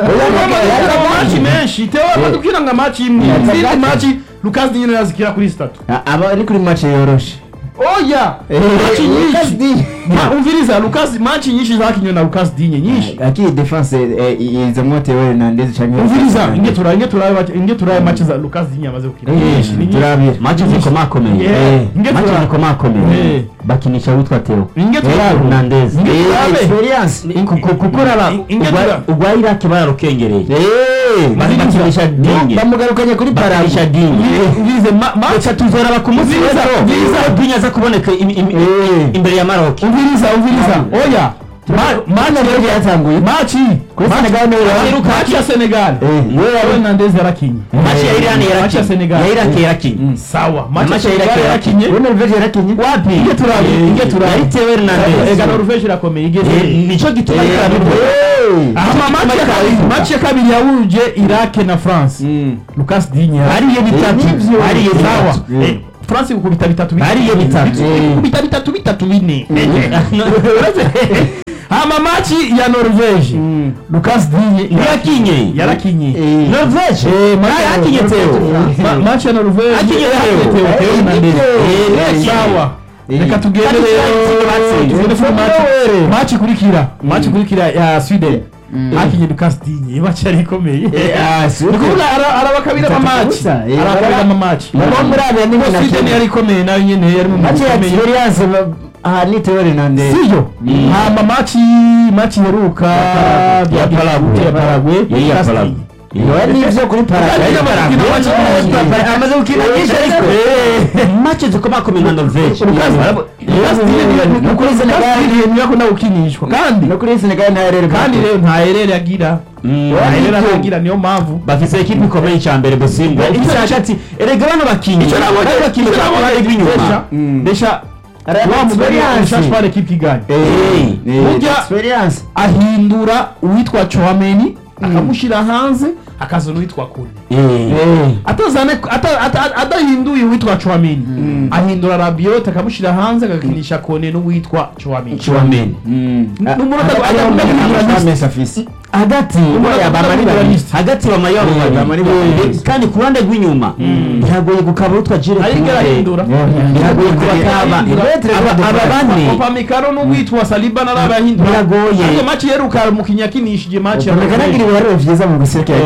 amaci menshi tewe amadukira ngo amaci imwe Yeah. izindi maci Lucas Digne yazikira kuri zitatu Ah, aba ari kuri match yoroshe oya maci Lucas nyinshi Digne Ma- umviriza Lucas maci nyinshi zakinywe na Lucas Digne nyinshi akiri defense eh, izamo Theo Hernandez canke umviriza inge turabe inge turabe maci- inge turabe maci za Lucas Digne amaze gukina nyinshi ni nyinshi turabira maji zikomakomeye Yeah. Inge maji turabe zikomakomeye Eh. bakinisha witwa teo inge turabe Hernandez Inge turabe experience Ku- ku- kuko raba Inge ugwa- tura- ugwa iraki bararukengereye eh bakinisha dinye bamugarukanye kuri bakinisha parabu dinye umvirize ma- maci reka tuzoraba ku munsi Umviriza, w'ejo umviriza. dinye aza kuboneka im- im- Eh. imbere ya maroc umviriza umviriza oya Norvege yatanguye maci Kuri Senegal niwe yaheruka maci ya senegal Eh, yo hernandez yarakinye maci ya irani Maci ya Senegal. ya iraki yarakinye sawa maci ya Maci ya senegal Iraq yarakinye we Norvege yarakinye wapi Inge turabe, inge turabe. yaritewe hernandez ega norvege irakomeye igeze Eh, nico gituma Eh, ariko eh. aha maci ya kabiri maci ya kabiri yahuje irake na france Mm. lucas digne hariyo bitatu nivyo. hariyo sawa bitatu Mm. Eh, france gukubita bitatu bitatu. Hariyo bitatu. gukubita bitatu bitatu bine hama maci ya norvege Mm. lucas digne yakinye yarakinye Eh. norvege Eh, maci Ah, ya yakinye Norvege. teo Ma- maci ya norvege Akinye yakinye Theo. Theo, Eh, Theo Hernandez. eh, yakinye. sawa Eh. reka tugende Kandi rero twatsinze batsinze. tugende kuri maci- maci ikurikira maci ikurikira ya sweden Mm. hakinye lucas digne maci yari ikomeye Ah, si ni uko. kuvuga ara- arabakabira Bitatu amamaci gusa, eh, arabakabira bara- amamaci Baba muri aba ni Kuko na sweden Kenya. yari ikomeye nayo nyene yari mu Machi ya ikomeye experience ba- aha ni Theo Hernandez siyo hama maci maci heruka Ya bya Paraguay. ya Paraguay yari ya Lucas Paraguay. Digne. Yowe nivyo kuri Paraguay Yari amaze gukina match nyinshi. amaze gukina nyinshi ariko mace zikomakomeye nka norvege Lucas Digne ni- no kuri Senegal. Lucas Digne niyo akunda gukinishwa kandi no kuri Senegal nta rero kandi rero nta herere agira Mm. nta herere agira niyo mpamvu bafise ekipe ikomeye cya mbere bosimba Icyo- ifise hagati erega bano bakinyi icyo nabonye bari bakinyi icyo ku ruhande nabonye rw'inyuma desha Mm. desha Araba wa mugari experience. ashashwa ekipe iganye Eh, Burya- experience ahindura uwitwa Chouameni akamushyira hanze akazana uwitwa Kone atazane ata- ata- adahinduye uwitwa Chouameni ahindura Rabiot akamushyira hanze agakinisha Kone n'uwitwa Chouameni Chouameni n'umuntu Hagati adakunda y'abantu guhindura bamwe list. Messi afise. hagati Oya, bamari Guhindura babiri. list. hagati bamayo Eh, bamari babiri. kandi ku ruhande rw'inyuma biragoye gukaba utwa jire ariko arahindura biragoye kubakaba Aba- aba bane Upamecano n'uwitwa Saliba narabahindura Biragoye. ariko match yeruka umukinnyi yakinishije match ya Upamecano agira Norvege. ibiharuro vyiza mu guserukira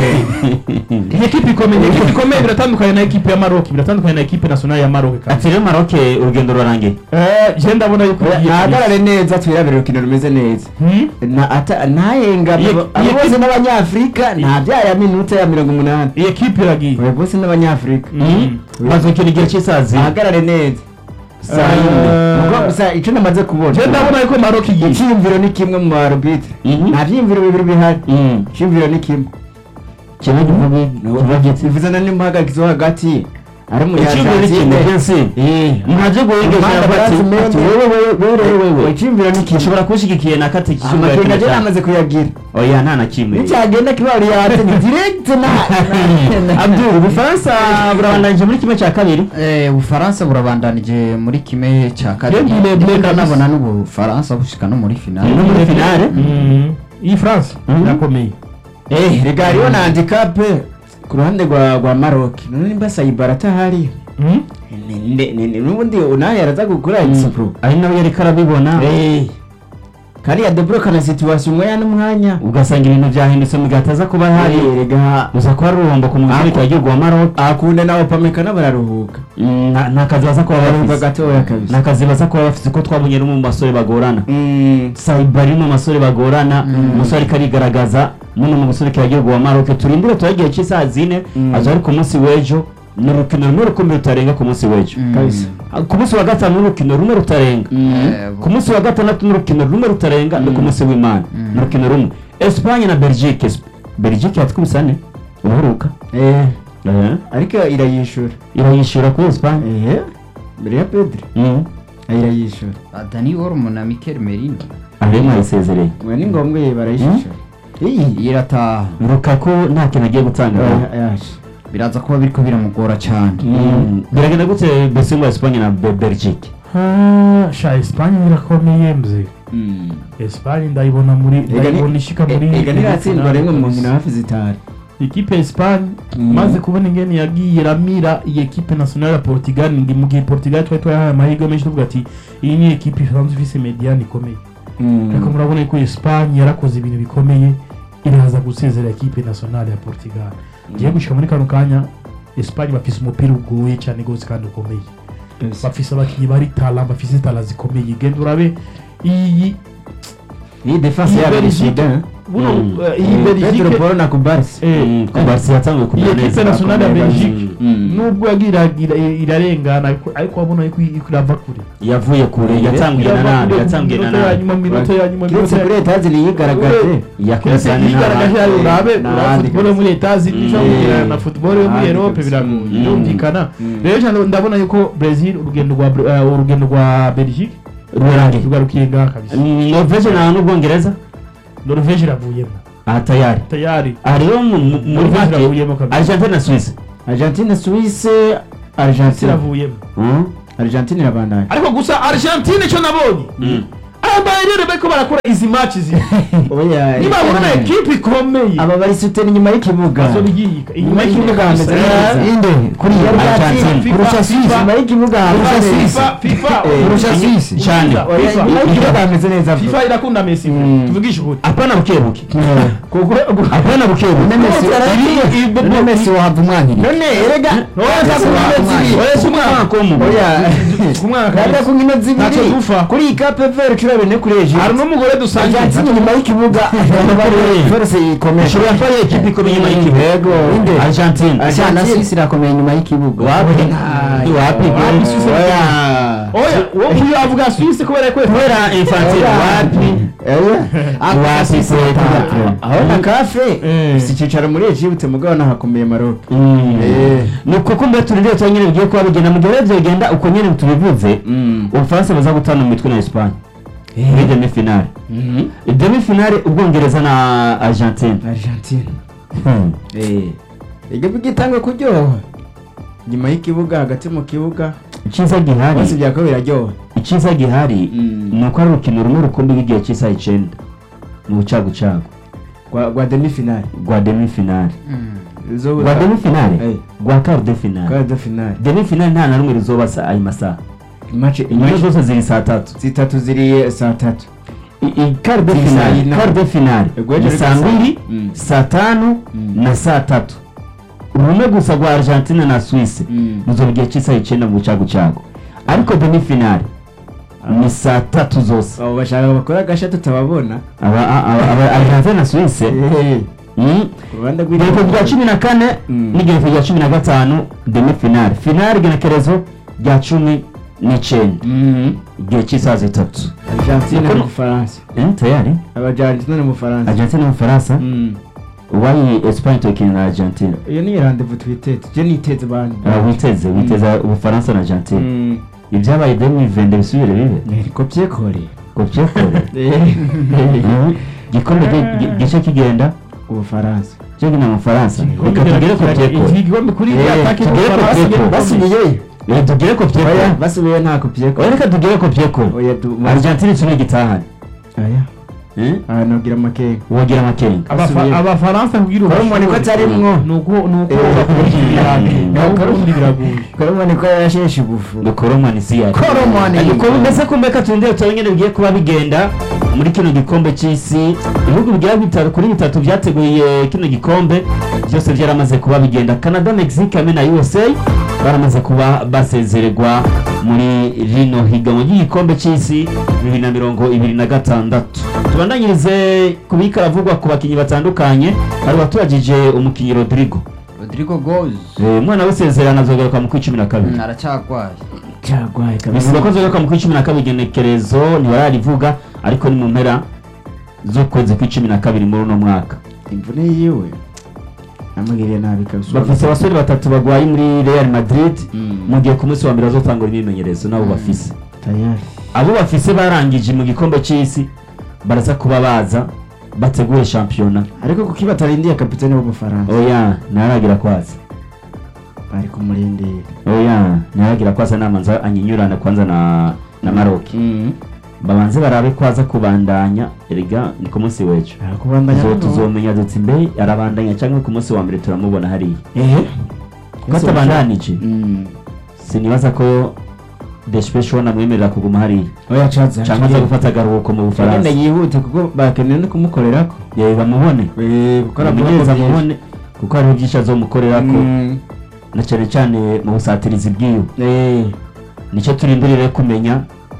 igihugu. Iyi ekipe ikomeye ekipe ikomeye biratandukanye na ekipe ya Maroc biratandukanye na ekipe nationale ya Maroc kandi ati rero maroke urugendo rurarangiye eh je ndabona yuko igiye nahagarare neza twirabire urukino rumeze neza Hmm? Na- ata- ntahenga Iyo- abo abo iyo bose kipe- n'abanyafurika nta byaya minota ya mirongo umunani iyi ekipe iragiye abo bose n'abanyafurika Mm. bazokina igihe cy'isazi ahagarare neza saa Eh, yine Ubwo gusa icyo namaze kubona je ndabona yuko Maroc igiye icyiyumviro ni kimwe mu barubitire Mhm. nta byiyumviro bibiri bihari Mm. icyiyumviro ni kimwe kimwe kivuga kivuga giti bivuze na n'imuhagarikizo hagati ari icyumviro ni kimwe umunyarwanda byose mwaje guhengesha bati ati wewe wewe wewe wewe wewe icyiyumviro ni kimwe ushobora kunshigikiye na kati amakenga cyumviro je namaze kuyagira oya nta na kimwe nicyagenda kiba uriyate ni direct na na- Abdul ubufaransa burabandanije muri kimwe cya kabiri Eh, ubufaransa burabandanije muri kimwe cya kabiri Bien, bien, bien, Ndiko kabisa. nabona n'ubufaransa bushika no muri finale no muri finale Mm. iyi France Mhm. irakomeye eh rega hariho na handicap ku ruhande rwa rwa Maroc none nimba Saibara atahari Mm. Ni- ni- ni- ni- n'ubundi nawe araza gukora expo ari nawe yariko arabibona eh kariya debloka na situation umwe yana mwanya ugasanga ibintu byahindutse mu gihe ataza kuba hari Eh, rega uza kuba ari uruhombo ku muziki wa gihugu wa Maroc akunda nawe pamekana bararuhuka Mm, nta nta kazi baza kuba bararuhuka bafise gatoya kabisa nta kazi baza kuba bafise ko twabonye no mu basore bagorana Mm, Saibari mu basore bagorana umusore ariko arigaragaza muno mu musore wa gihugu wa Maroc turindire turagiye cy'isaha zine Mm. aza ari ku munsi w'ejo ni urukino rumwe rukomeye rutarenga ku munsi w'ejo Mm. kabisa ku munsi wa gatanu ni urukino rumwe rutarenga Eh, ku munsi wa gatandatu ni urukino rumwe rutarenga ni ku munsi w'imana ni urukino rumwe Espagne na Belgique Esp- Belgique yatwumisa ne uburuka eh Eh, ariko irayishura irayishyura kuri Espagne eh mbere ya Pedri Mm. irayishura ba Dani Olmo na Mikel Merino ariyo mwayisezereye mwe ni ngombwa ye barayishura iyi irataha Lukaku nta kintu agiye gutanga yaje biraza kuba biriko biramugora cyane Mm. biragenda gute mbese ngo Espagne na Be- Belgique Ah, sha Espagne irakomeye mze Espagne ndayibona muri ndayibona ishika muri ega ntiratsindwa rimwe mu nkino hafi zitanu ikipe ya Espagne Mm. maze kubona ingene yagiye iramira iyi ekipe nationale ya Portugal ngi mu gihe Portugal twari twayahaye amahirwe menshi tuvuga ati iyi ni ekipe isanzwe ifise mediane ikomeye ariko murabona ko Espagne yarakoze ibintu bikomeye iraza gusezera ekipe nationale ya Portugal ngiye gushika muri kano kanya Espagne bafise umupira ugoye cyane gose kandi ukomeye bafise abakinnyi bari tala bafise tala zikomeye genda urabe iyi iyi defense Iyi yabo ni Belgique. shida buno Mm. eh, iyi Mm. Pedro Belgique Poro na Kubarsi eh, Mm, ku Barca yatanguye iyi kumera equipe neza nationale ya bakomeye Belgique Mm. nubwo yagira ira- irarengana ariko- ariko wabona yuko irava kure yavuye kure yatanguye na Irava nabi kure yatanguye na mu minota ya nabi nyuma mu minota ya nyuma mu kiretse minota kuri ya etaje niyigaragaje yakoze yigaragaje yayo urabe urabe n'ahandi football yo muri etazi nishobora Mm. kugererana na football yo muri N'ahandi Europe kabisa. biragoye Mm. birumvikana Mm. rero cyane ndabona yuko Brazil urugendo rwa Bra- eh, urugendo rwa Belgique Rurarangiye. rugarukiye ngaha kabisa norvege na n'ubwongereza Norvege iravuyemo aha tayari tayari aha rero mu- mu- muri Norvege make iravuyemo kabisa argentine na suisse Argentine Suisse Argentine iravuyemo Mm. Argentine irabandanya ariko gusa Argentine icyo nabonye Mm. aba rero bariko barakora izi match zi oya nibabona ekipe ikomeye aba bari sutera inyuma y'ikibuga bazobigiyika inyuma Inyuma y'ikibuga hameze kabisa. neza. inde kuri Yari Argentine. yakira kurusha FIFA, Suisse FIFA. inyuma y'ikibuga FIFA, hameze neza. FIFA, FIFA, Eh, kurusha FIFA. Suisse cyane Oya, FIFA. inyuma y'ikibuga hameze neza FIFA irakunda Messi Mm. tuvugishe ukuri apana bukebuke kuko apana bukebuke none Messi Ibi- ibi- none Messi wahava umwankiriye none erega Oya, Ese ku wa- nkino umwanya. zibiri. oya si umwana ko mu oya ku mwana Rega kabisa ku nkino Ntacyo zibiri dupfa. kuri iyi kape veri cumi bine kuri hari ejo n'umugore dusangiye Argentine inyuma y'ikibuga force ikomeye ishobora kuba ari ekipi ikomeye inyuma y'ikibuga Yego. Inde. argentine Argentine. na Suisse irakomeye inyuma y'ikibuga wapi Ay, wapi wapi, Suisse oya oya uwo nguyu avuga Suisse kubera ko kubera infantile Oya. wapi wapi kweta aho na kafe Eh. si icyicaro muri Egypte mugabo nahakomeye Maroc Mm. Eh. ni uko mbere turindire tuba nyine bigiye kuba bigenda mu gihe rero bigenda uko nyine tubivuze ubufaransa baza gutana mu mitwe na esipanye muri demi finale demi finale ubwongereza na argentine Argentine Hmm. ibyo bigitangwe kuryoha nyuma y'ikibuga hagati mu kibuga icyiza gihari bose byako biraryoha icyiza gihari Mm. ni uko ari urukino rumwe rukumbi rw'igihe cy'isaha icyenda mu bucagucagu rwa rwa demi finale rwa demi finale zo rwa demi finale Eh. rwa quart de finale quart de finale demi finale nta na rumwe ruzoba sa- ayo masaha match inyuma match zose ziri saa tatu zitatu ziri saa tatu I- i- quart de Ziri saa finale yine. quart de finale Ubwo ni ejo saa reka saa- mbiri Mm. saa tanu Mm. na saa tatu rumwe gusa rwa argentine na suisse Mm. ruzoba igihe cy'isaha icyenda mu bucagucagu ariko demi finale ni saa tatu zose abo bashaka bakora agasha tutababona aba aba- aba argentine na suisse Mm. ku ruhande igereko rya cumi na kane Mm. n'igereko rya cumi na gatanu demi finale finale igenekerezo rya cumi n'icyenda Mhm. igihe cy'isaha zitatu Argentine Nukuri- mu Bufaransa Eh, tayari Argentine mu Bufaransa argentine n'ubufaransa Mm. uwayi esipanye tokina na argentine iyo ni rendezvous twiteze je niteze bandi Ah, witeze witeze ubufaransa na argentine Mm. ibyabaye demi vende bisubire bibe Eh, ko byekore ngo byekore Eh. Mhm. gikombe gi- gi- gice kigenda Ubufaransa cyo gina mu Faransa reka tugere ku byekore igikombe kuri Eh, atake tugere ku byekore. basubiyeyo reka tugere ku oya byekore basubiyeyo nta ko byekore oya reka tugere ku byekore oya du argentine kimwe gitahane aya Eh? aha nogira amakenga wogira amakenga Abafa- abafaransa kugira Koromoni ko atarimwo. nuko nuko Eh. bakubwira ubundi biragoye koromoni ko yarasheshe ubufu dukoromani si yari Koromani. ariko mbese ko mbeka turindire turabe nyine bigiye kuba bigenda muri kino gikombe cy'isi ibihugu bigera bitatu kuri bitatu byateguye kino gikombe byose byaramaze kuba bigenda canada mexique hamwe na usa baramaze kuba basezererwa muri rino higanwa ry'igikombe cy'isi bibiri na mirongo ibiri na gatandatu tubandanyirize ku bikaravugwa ku bakinnyi batandukanye hari uwaturagije umukinnyi rodrigo Rodrigo Goes Eh, umwana w'isezerano azogaruka mu kw'icumi na kabiri aracyagwaye cyagwaye bisiba ko azogaruka mu kw'icumi na kabiri igenekerezo ntibararivuga ariko ni mu mpera z'ukwezi kw'icumi na kabiri muri uno mwaka imvune yiwe namugiriye nabi kabisa bafise abasore batatu bagwaye muri real madrid Mm. mu gihe ku munsi wa mbere bazotangura imyimenyerezo nabo bafise tayari abo bafise barangije mu gikombe cy'isi baraza kuba baza bategure shampiyona ariko kuki batarindiye kapitani w'ubufaransa oya ntaragira kwaza bari kumurindira oya ntaragira kwaza namanza anyinyurana kwanza na na maroki babanze barabe kwaza kubandanya erega ni ku munsi w'ejo arakubandanya Tuzo- tuzomenya duti mbe arabandanya cyangwa ku munsi wa mbere turamubona hariya ehe ko atabandanije Mm. sinibaza ko deshpesho namwemerera kuguma hariya oya caza cyangwa aza gufata agaruhuko mu agenda bufaransa yihute kuko bakeneye no kumukorerako yewe bamubone Eh, gukora bamugereza byinshi. amubone kuko hariho byinshi azomukorerako Mm. na cyane cyane mu busatirizi bwiwe Eh, nicyo turindurire kumenya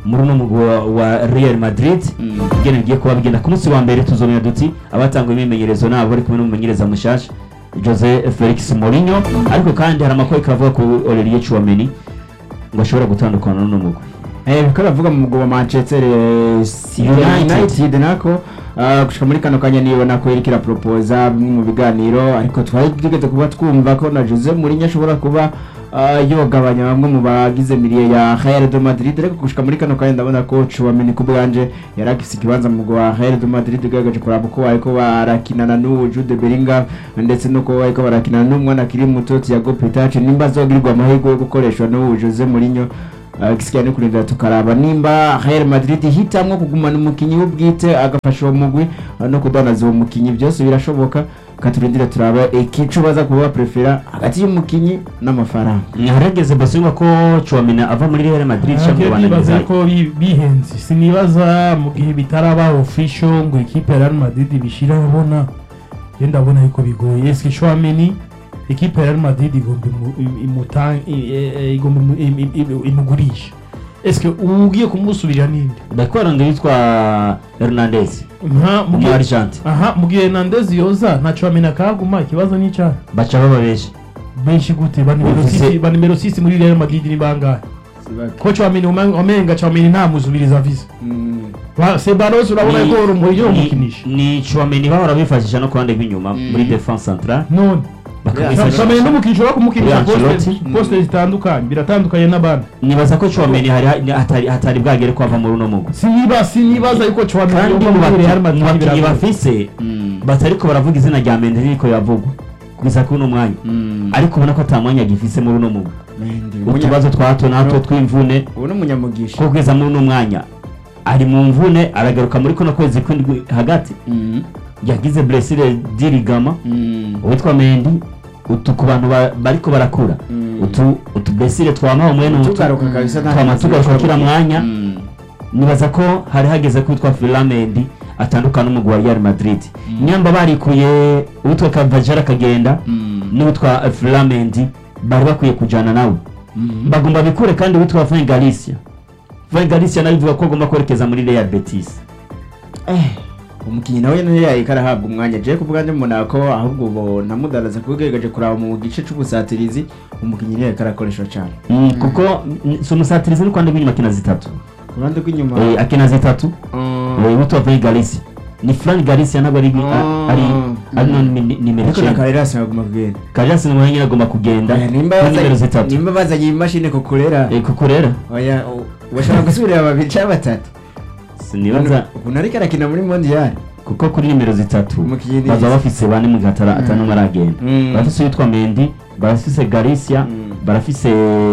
muri uno mugwi wa- wa Real Madrid ingene bigiye kuba bigenda ku munsi wa mbere tuzomenya duti abatanguye imyimenyerezo nabo bari kumwe n'umumenyereza mushasha Jose Felix Mourinho ariko kandi hari amakuru kavuga ku Aurelien Chouameni ngo ashobora gutandukana n'uno mugwi Eh, biko bavuga mu mugabo wa Manchester eh, City United. United nako ah, gushika muri kano kanya nibona ko iriko iraproposa bimwe mu biganiro ariko twari tugeze kuba twumva ko na Jose Mourinho ashobora kuba ah, yogabanya bamwe mu bagize miliye ya Real de Madrid ariko gushika muri kano kanya ndabona ko Chouameni ku bwanje yari afise ikibanza mu mugabo wa Real de Madrid ugaragaje kuraba uko bariko barakinana n'uwo Jude Bellingham ndetse nuko bariko barakinana n'umwana akiri muto Thiago Petache nimba azogirirwa amahirwe yo gukoreshwa n'uwo Jose Mourinho Uh, gisigaye no kurindira tukaraba nimba Real Madrid hitamwo kugumana umukinyi w'ubwite agafasha uwo mugwi uh, no kudanaza uwo mukinyi byose birashoboka katurindira turaba ikico baza kuba prefera hagati y'umukinyi n'amafaranga harageze basubirwa ko Chouameni ava muri Real Madrid cyangwa Ntabwo bananiza bibaza ko bi- bihenze sinibaza mu gihe bitaraba official ngo ikipe ya Real Madrid bishira abona je ndabona yuko bigoye eske Chouameni ikipe ya Real Madrid igomba imu- im- imutan- i- e- e- igomba imu- im- im- im- imugurisha eske ugiye kumusubirira ninde ndakwaranga yitwa Hernandez nka mu mu gihe- Argentine aha mu gihe Hernandez yoza nta Chouameni akahaguma ikibazo ni icyaha baca baba benshi benshi gute ba nimero Uvuze- 6 ba nimero 6 muri Real Madrid ni bangahe ko Chouameni umen- omenga Chouameni nta muzubiriza visa Ba- Ceballos urabona Ni- ko urumuri yo ni- mukinisha ni Chouameni bahora bifashisha no kuruhande rw'inyuma muri defense centrale none bakamwifashisha Chouameni n'umukinisha wo kumukinisha Kuri poste Ancelotti. poste zitandukanye biratandukanye n'abandi nibaza ko Chouameni hari hatari hatari bwagere ko ava muri uno mugwi siniba sinibaza yuko Chouameni kandi yova mu muri Real baki- mu Madrid bakinnyi biragoye. bafise batariko baravuga izina rya Mendy ririko yavugwa kugeza kuri uno mwanya ariko ubona ko ata mwanya agifise muri uno mugwi utubazo twa hato na hato tw'imvune ubu ni umunyamugisha ko kugeza muri uno mwanya ari mu mvune aragaruka muri kuno kwezi kw'indwi hagati yagize blessure dirigama uwitwa Mendy utu ku bantu ba- bariko barakura Mm. utu utu blessure twamaho mwene utu tugaruka kabisa nta twama kintu tugaruka kiri kila kuvuga. mwanya Mm. nibaza ko hari hageze ko witwa Filamendi atandukana n'umugwi wa Real Madrid nyamba barikuye uwitwa Cavajara akagenda Mm. n'uwitwa Filamendi bari bakwiye kujana nawe bagomba bikure kandi uwitwa Van Galicia Van Galicia nawe bivuga ko agomba kwerekeza muri Real Betis Eh, umukinnyi nawe niyo yahita arahabwa umwanya je kuvuga ndi mbona ko ahubwo ubu namudaraza kubigaragaje kuraba mu gice c'ubusatirizi umukinnyi niyo yahita arakoreshwa cyane Mm, kuko mm, si umusatirizi no kwandi rw'inyuma akina zitatu ku ruhande rw'inyuma Eh, akina zitatu Mm. Eh, uwitwa Van Galicia ni Fran Galicia ntabwo ari Mm. ari ari no nimero ariko na icyenda karerasi agomba kugenda Karias ni umwanya agomba kugenda Oya, nimba kuri nimero bazanye- zitatu nimba bazanye imashini kukurera Eh, kuko rero oya u- bashobora gusubirira babiri cyangwa batatu sinibaza ukuntu ariko arakina muri mondiyari kuko kuri nimero zitatu Umukinnyi ni baza yiza. bafise bane mu gihe atara atanumwe aragenda Mm. barafise uwitwa Mendy barafise Galicia Mm. barafise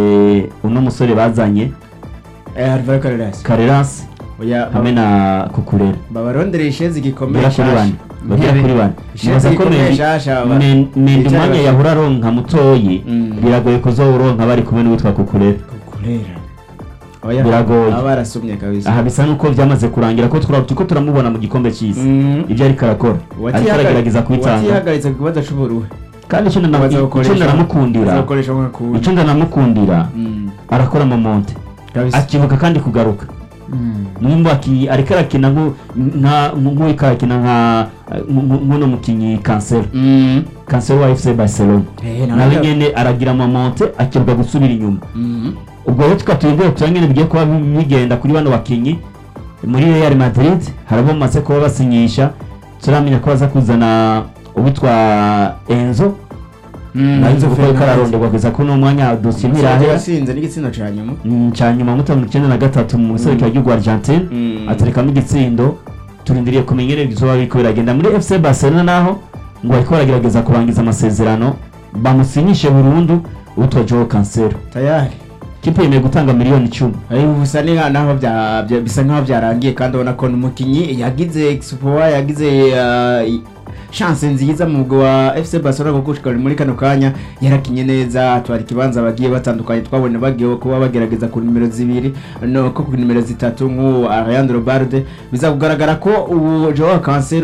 uno musore bazanye eh Alvaro Carreras Carreras oya hamwe na Kukurera babarondera ishezi gikomeye bagera kuri bane bagera kuri bane Ishezi nibaza ko gikomeye Mendy shasha aba- Men- Mendy Icyari umwanya bafite. yahora aronka mutoyi Mm. biragoye kuzowuronka bari kumwe n'uwitwa Kukurera kurera oya Biragoye. aba barasumye kabisa aha bisa nuko byamaze kurangira ko twara turiko turamubona mu gikombe cy'isi Mhm. ibyo ariko arakora ariko aragerageza kubitanga watihagaritse ku kibazo c'uburuhe kandi icyo ndana- icyo ndaramukundira bazakoresha nka kundi icyo ndanamukundira Mm. arakora momonte kabisa akibuka kandi kugaruka nimba aki- ariko arakina nku- nka nk'uko arakina nka nku- nk'uno mukinnyi kansero Mm. kansero wa fc barcelona Eh, nawe nawe ya- nyene aragira momonte akibuka gusubira inyuma Mhm. ubwo rero tukatubwira tuba nyene bigiye kuba bigenda kuri bano bakinyi muri real madrid hari abo bamaze kuba basinyisha turamenya ko baza kuzana uwitwa enzo nawe nzi kuko ariko araronderwa kugeza kuri uno mwanya dosiye ntirahera yasinze n'igitsina ca nyuma Mm, cya nyuma muto mirongo icyenda na gatatu mu giserukiro ry'igihugu Argentine Mm. aterekamo igitsindo turindiriye kumenya ingene bizoba biriko biragenda muri FC Barcelona naho ngo bariko baragerageza kurangiza amasezerano bamusinyishe burundu uwitwa Joao Cancelo tayari kipe yemeye gutanga miliyoni icumi ariko bisa ni nka- naho bya- bya- bisa nkaho byarangiye kandi ubona ko n'umukinnyi yagize expoa yagize uh, i- chance nziza mu mugwi wa FC Barcelona kuko gushika muri kano kanya yarakinye neza atwara ikibanza bagiye batandukanye twabonye bagiye kuba bagerageza ku nimero zibiri no ko ku nimero zitatu nk'uwo Ariane Robalde biza kugaragara ko ubu Joao Cancelo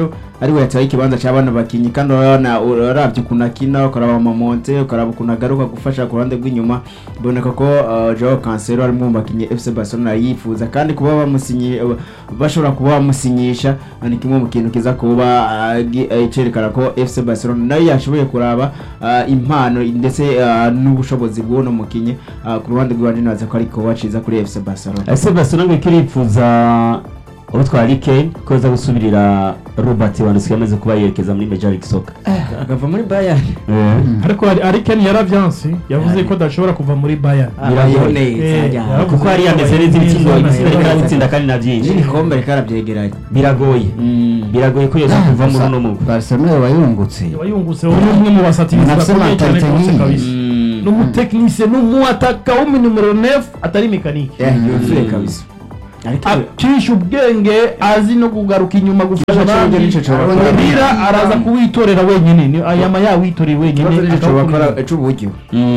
ariwe yataye ikibanza cya bano bakinyi kandi urabona urabye ukuntu akina ukaraba amamonte ukaraba ukuntu agaruka gufasha ku ruhande rw'inyuma biboneka ko uh, Joao Cancelo ari mu bakinyi FC Barcelona yifuza kandi kuba bamusinyi bashobora kuba bamusinyisha ni kimwe mu kintu kiza kuba uh, gi- eh, cerekana ko FC Barcelona nayo yashoboye kuraba uh, impano ndetse uh, n'ubushobozi bw'uno mukinyi uh, ku ruhande rw'iwanje naza ko ariko waciza kuri FC Barcelona ese Barcelona ngo ikirifuza utwara Kane ko aza gusubirira Robert Lewandowski yamaze kuba yerekeza muri Major League Soccer agava muri Bayern ariko hari- ari ken yaravyanse yavuze ko adashobora kuva muri bayern Biragoye. Eh, yaravuze kuko hari yameze neza ibitsindo neza, ibitsindo neza. ariko aratsinda kandi na byinshi n'ibikombe reka arabyegeranye biragoye biragoye ko yoza kuva muri uno mugwi Barcelona yoba yungutse Yoba yungutse ubu ni umwe mu basatirizi Nafise bakomeye cyane mentalite rwose nk'iyi. kabisa ni umutekinisiye ni umuataka w'umu numero 9 atari mekanike yuzuye kabisa ariko acisha ubwenge azi no kugaruka inyuma gufasha Ikibazo abandi cy'uburyo nico cobakora. umupira araza kuwitorera wenyine ni- ayama yawitoreye wenyine ikibazo nicyo akawukurira. bakora cy'uburyo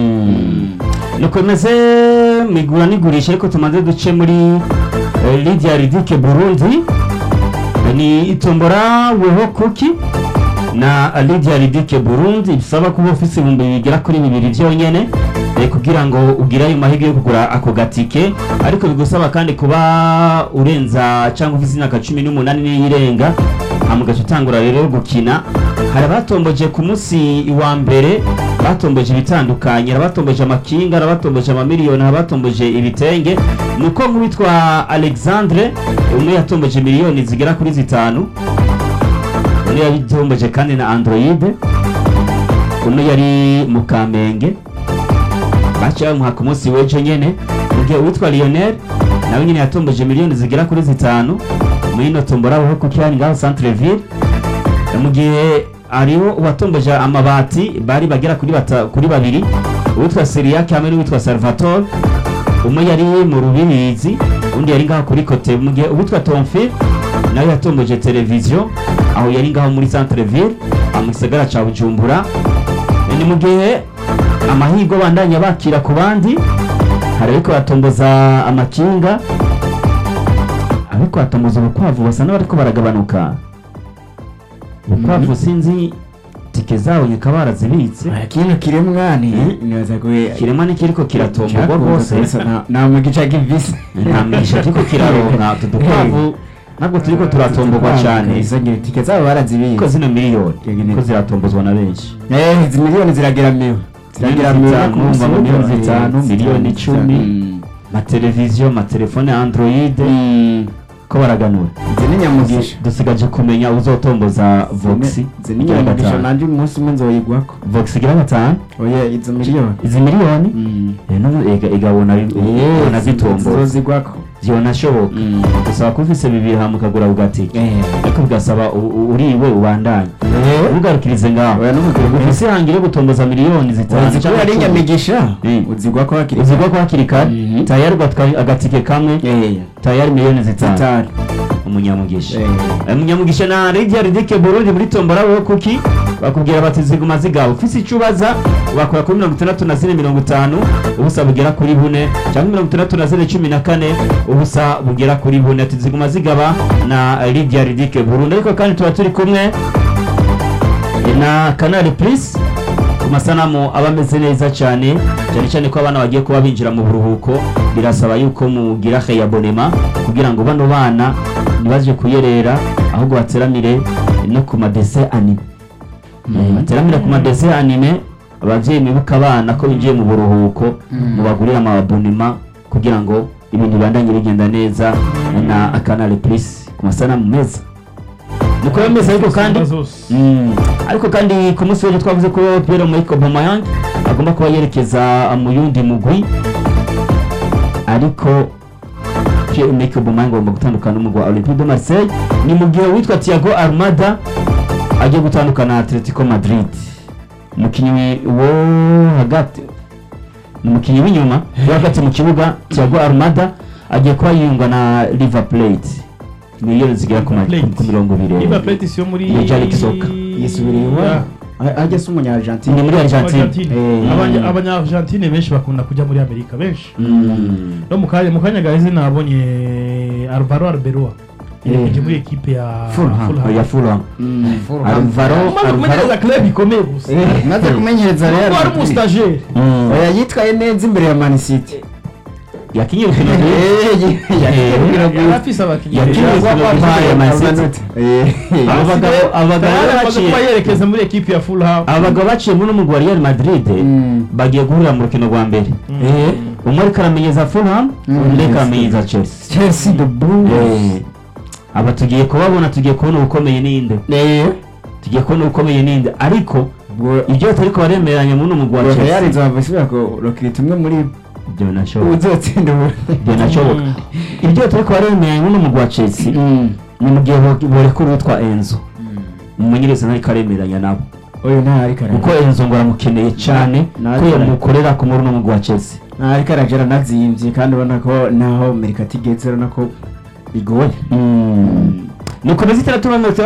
nuko bimeze migura n'igurisha ariko tumaze duce muri eh, Lydia Ridike Burundi ni itombora weho kuki na Lydia Ridike Burundi bisaba kuba ufise ibihumbi bigera kuri bibiri byonyene eh, kugira ngo ugire ayo mahirwe yo kugura ako gatike ariko bigusaba kandi kuba urenza cyangwa ufise imyaka cumi n'umunani n'iyirenga hama ugaca utangura rero gukina hari abatomboje ku munsi wa mbere batomboje ibitandukanye hari abatomboje amakinga hari abatomboje amamiliyoni hari abatomboje ibitenge nuko nk'uwitwa alexandre umwe yatomboje miliyoni zigera kuri zitanu undi yatomboje kandi na android uno yari mu kamenge baciye bamuha ku munsi w'ejo nyene mu gihe uwitwa lionel nawe nyene yatomboje miliyoni zigera kuri zitanu muri ino tombora aho kuko yani ngaho centre ville mu gihe hariho uwatomboje amabati bari bagera kuri bata, kuri babiri uwitwa Siriake hamwe n'uwitwa Salvatore umwe yari mu rubirizi undi yari ngaho kuri kote mu gihe uwitwa Tomfil nawe yatomboje televiziyo aho yari ngaho muri centre ville aho mu gisagara ca Bujumbura ni mu gihe amahirwe bandanya bakira ku bandi hari ariko batomboza amakinga ariko batomboza ubukwavu basa n'abariko baragabanuka ubukwavu sinzi tike zawo nyaka barazibitse kino kiremwa ni nibaza ko kirema nikiriko kiratomborwa rwose nta mugica kivisi nta migisha kiriko kiraronka utu dukwavu ntabwo turiko turatomborwa cyane izagira tike zabo ko barazibitse zino miliyoni Yego, ko ziratombozwa na benshi eh izi miliyoni zirageramiwe Miliyoni zitanu, umva ngo miliyoni zitanu, miliyoni icumi. amateleviziyo amatelefone ya android ko baraganura izi ni nyamugisha dusigaje kumenya uzotomboza vox izi ni nyamugisha nanje umunsi umwe nzoyigwako vox igira gatanu oya izo miliyoni izi miliyoni Eh, no, ega- igabona ubona zitomboza zozigwako zibonashoboka gusaba ko ufise bibiri hama ukagura ugatike ariko bigasaba u- u- uriwe ubandanye ntugarukirize ngaho oya n'umugabo ufise ihangiro yo gutomboza miliyoni zitanu uzigwa canke ari icumi. nyamigisha Mm. uzigwako hakiri uzigwa ko hakiri kare Mhm. tayari ugatwara agatike kamwe eh tayari miliyoni zitanu zitanu umunyamugisha Eh. Eh, umunyamugisha na Lydia Ridike Burundi muri tombora wewe kuki bakubwira bati ziguma zigaba ufise icyo ubaza wakora kuri mirongo itandatu na zine mirongo itanu ubusa bugera kuri bune cyangwa mirongo itandatu na zine cumi na kane ubusa bugera kuri bune ati ziguma zigaba na Lydia Ridike Burundi ariko kandi tuba turi kumwe na Canal Plus ku masanamu aba ameze neza cyane cyane cyane ko abana bagiye kuba binjira mu buruhuko birasaba yuko mugira abonema kugira ngo bano bana ntibaje kuyerera ahubwo bateramire no ku madese anime Eh, bateramire ku madese anime ababyeyi mwibuka abana ko binjiye mu buruhuko mubagurire amabonema kugira ngo ibintu bibandanye bigenda neza na Canal Plus ku masanamu meza nuko ayo meza ariko kandi zose Mm. ariko kandi ku munsi w'ejo twavuze ko Pierre Emerick Aubameyang agomba kuba yerekeza mu yundi mugwi ariko Pierre Emerick Aubameyang agomba gutandukana n'umugwi wa Olympique de Marseille ni mu gihe witwa Thiago Almada agiye gutandukana na Atletico Madrid umukinnyi wo hagati ni umukinnyi w'inyuma wo hagati mu kibuga Thiago Almada agiye kuba yiyunga na River Plate miliyoni zigera ku ma- Plate. ku mirongo ibiri River Plate isiyo muri Major League Soccer. yisubiriye Yeah. iwabo ajya se umunya Argentine ni muri Argentine Argentine. Eh. Abanya- abanya-argentine benshi bakunda kujya muri amerika benshi Mm. no mu kanya mu kanya gaheze nabonye alvaro arbeloa yerekeje muri ekipe ya Fulham. ya Fulham Alvaro umaze kumenyereza club ikomeye gusa maze kumenyereza Real kuko ari Madrid. umustajeri Mm. oya yitwaye neza imbere ya Man City yakinye urukino Eh, rwiza ye- yagiye kugira ngo- yari afise abakinnyi Yakinye beza. urukino rwiza imbere ya Man City. Amanota. Eh, Abo bagabo- abo bagabo Tayari amaze baciye- kuba yerekeza muri ekipe ya Fulham abagabo baciye muri umugwi wa Real Madrid Mm. bagiye guhurira mu rukino rwa mbere Eh, umwe ariko aramenyeza Fulham undi ariko aramenyeza Chelsea Chelsea the Blues Eh, aba tugiye kubabona tugiye kubona ubukomeye ninde Eh, tugiye kubona ubukomeye ninde ariko ubwo ibyo ariko baremeranya muri uno mugwi wa ubwo Real Chelsea izaba isubira kurokirita umwe muri ibyo binashoboka uzotsinda ubu ibyo binashoboka ibyo ariko baremeranya muri uno mugwi wa Chelsea ni mu gihe bo- borekura uwitwa Enzo umumenyereza ntariko aremeranya nabo uyu nta ariko kuko aragira Enzo ngo aramukeneye cyane Na- ko yamukorera ku muri uno mugwi wa Chelsea nta ariko aragira anazimvye kandi ubona ko naho Amerika atigeze urabona ko bigoye nuko mezi itandatu na mirongo itandatu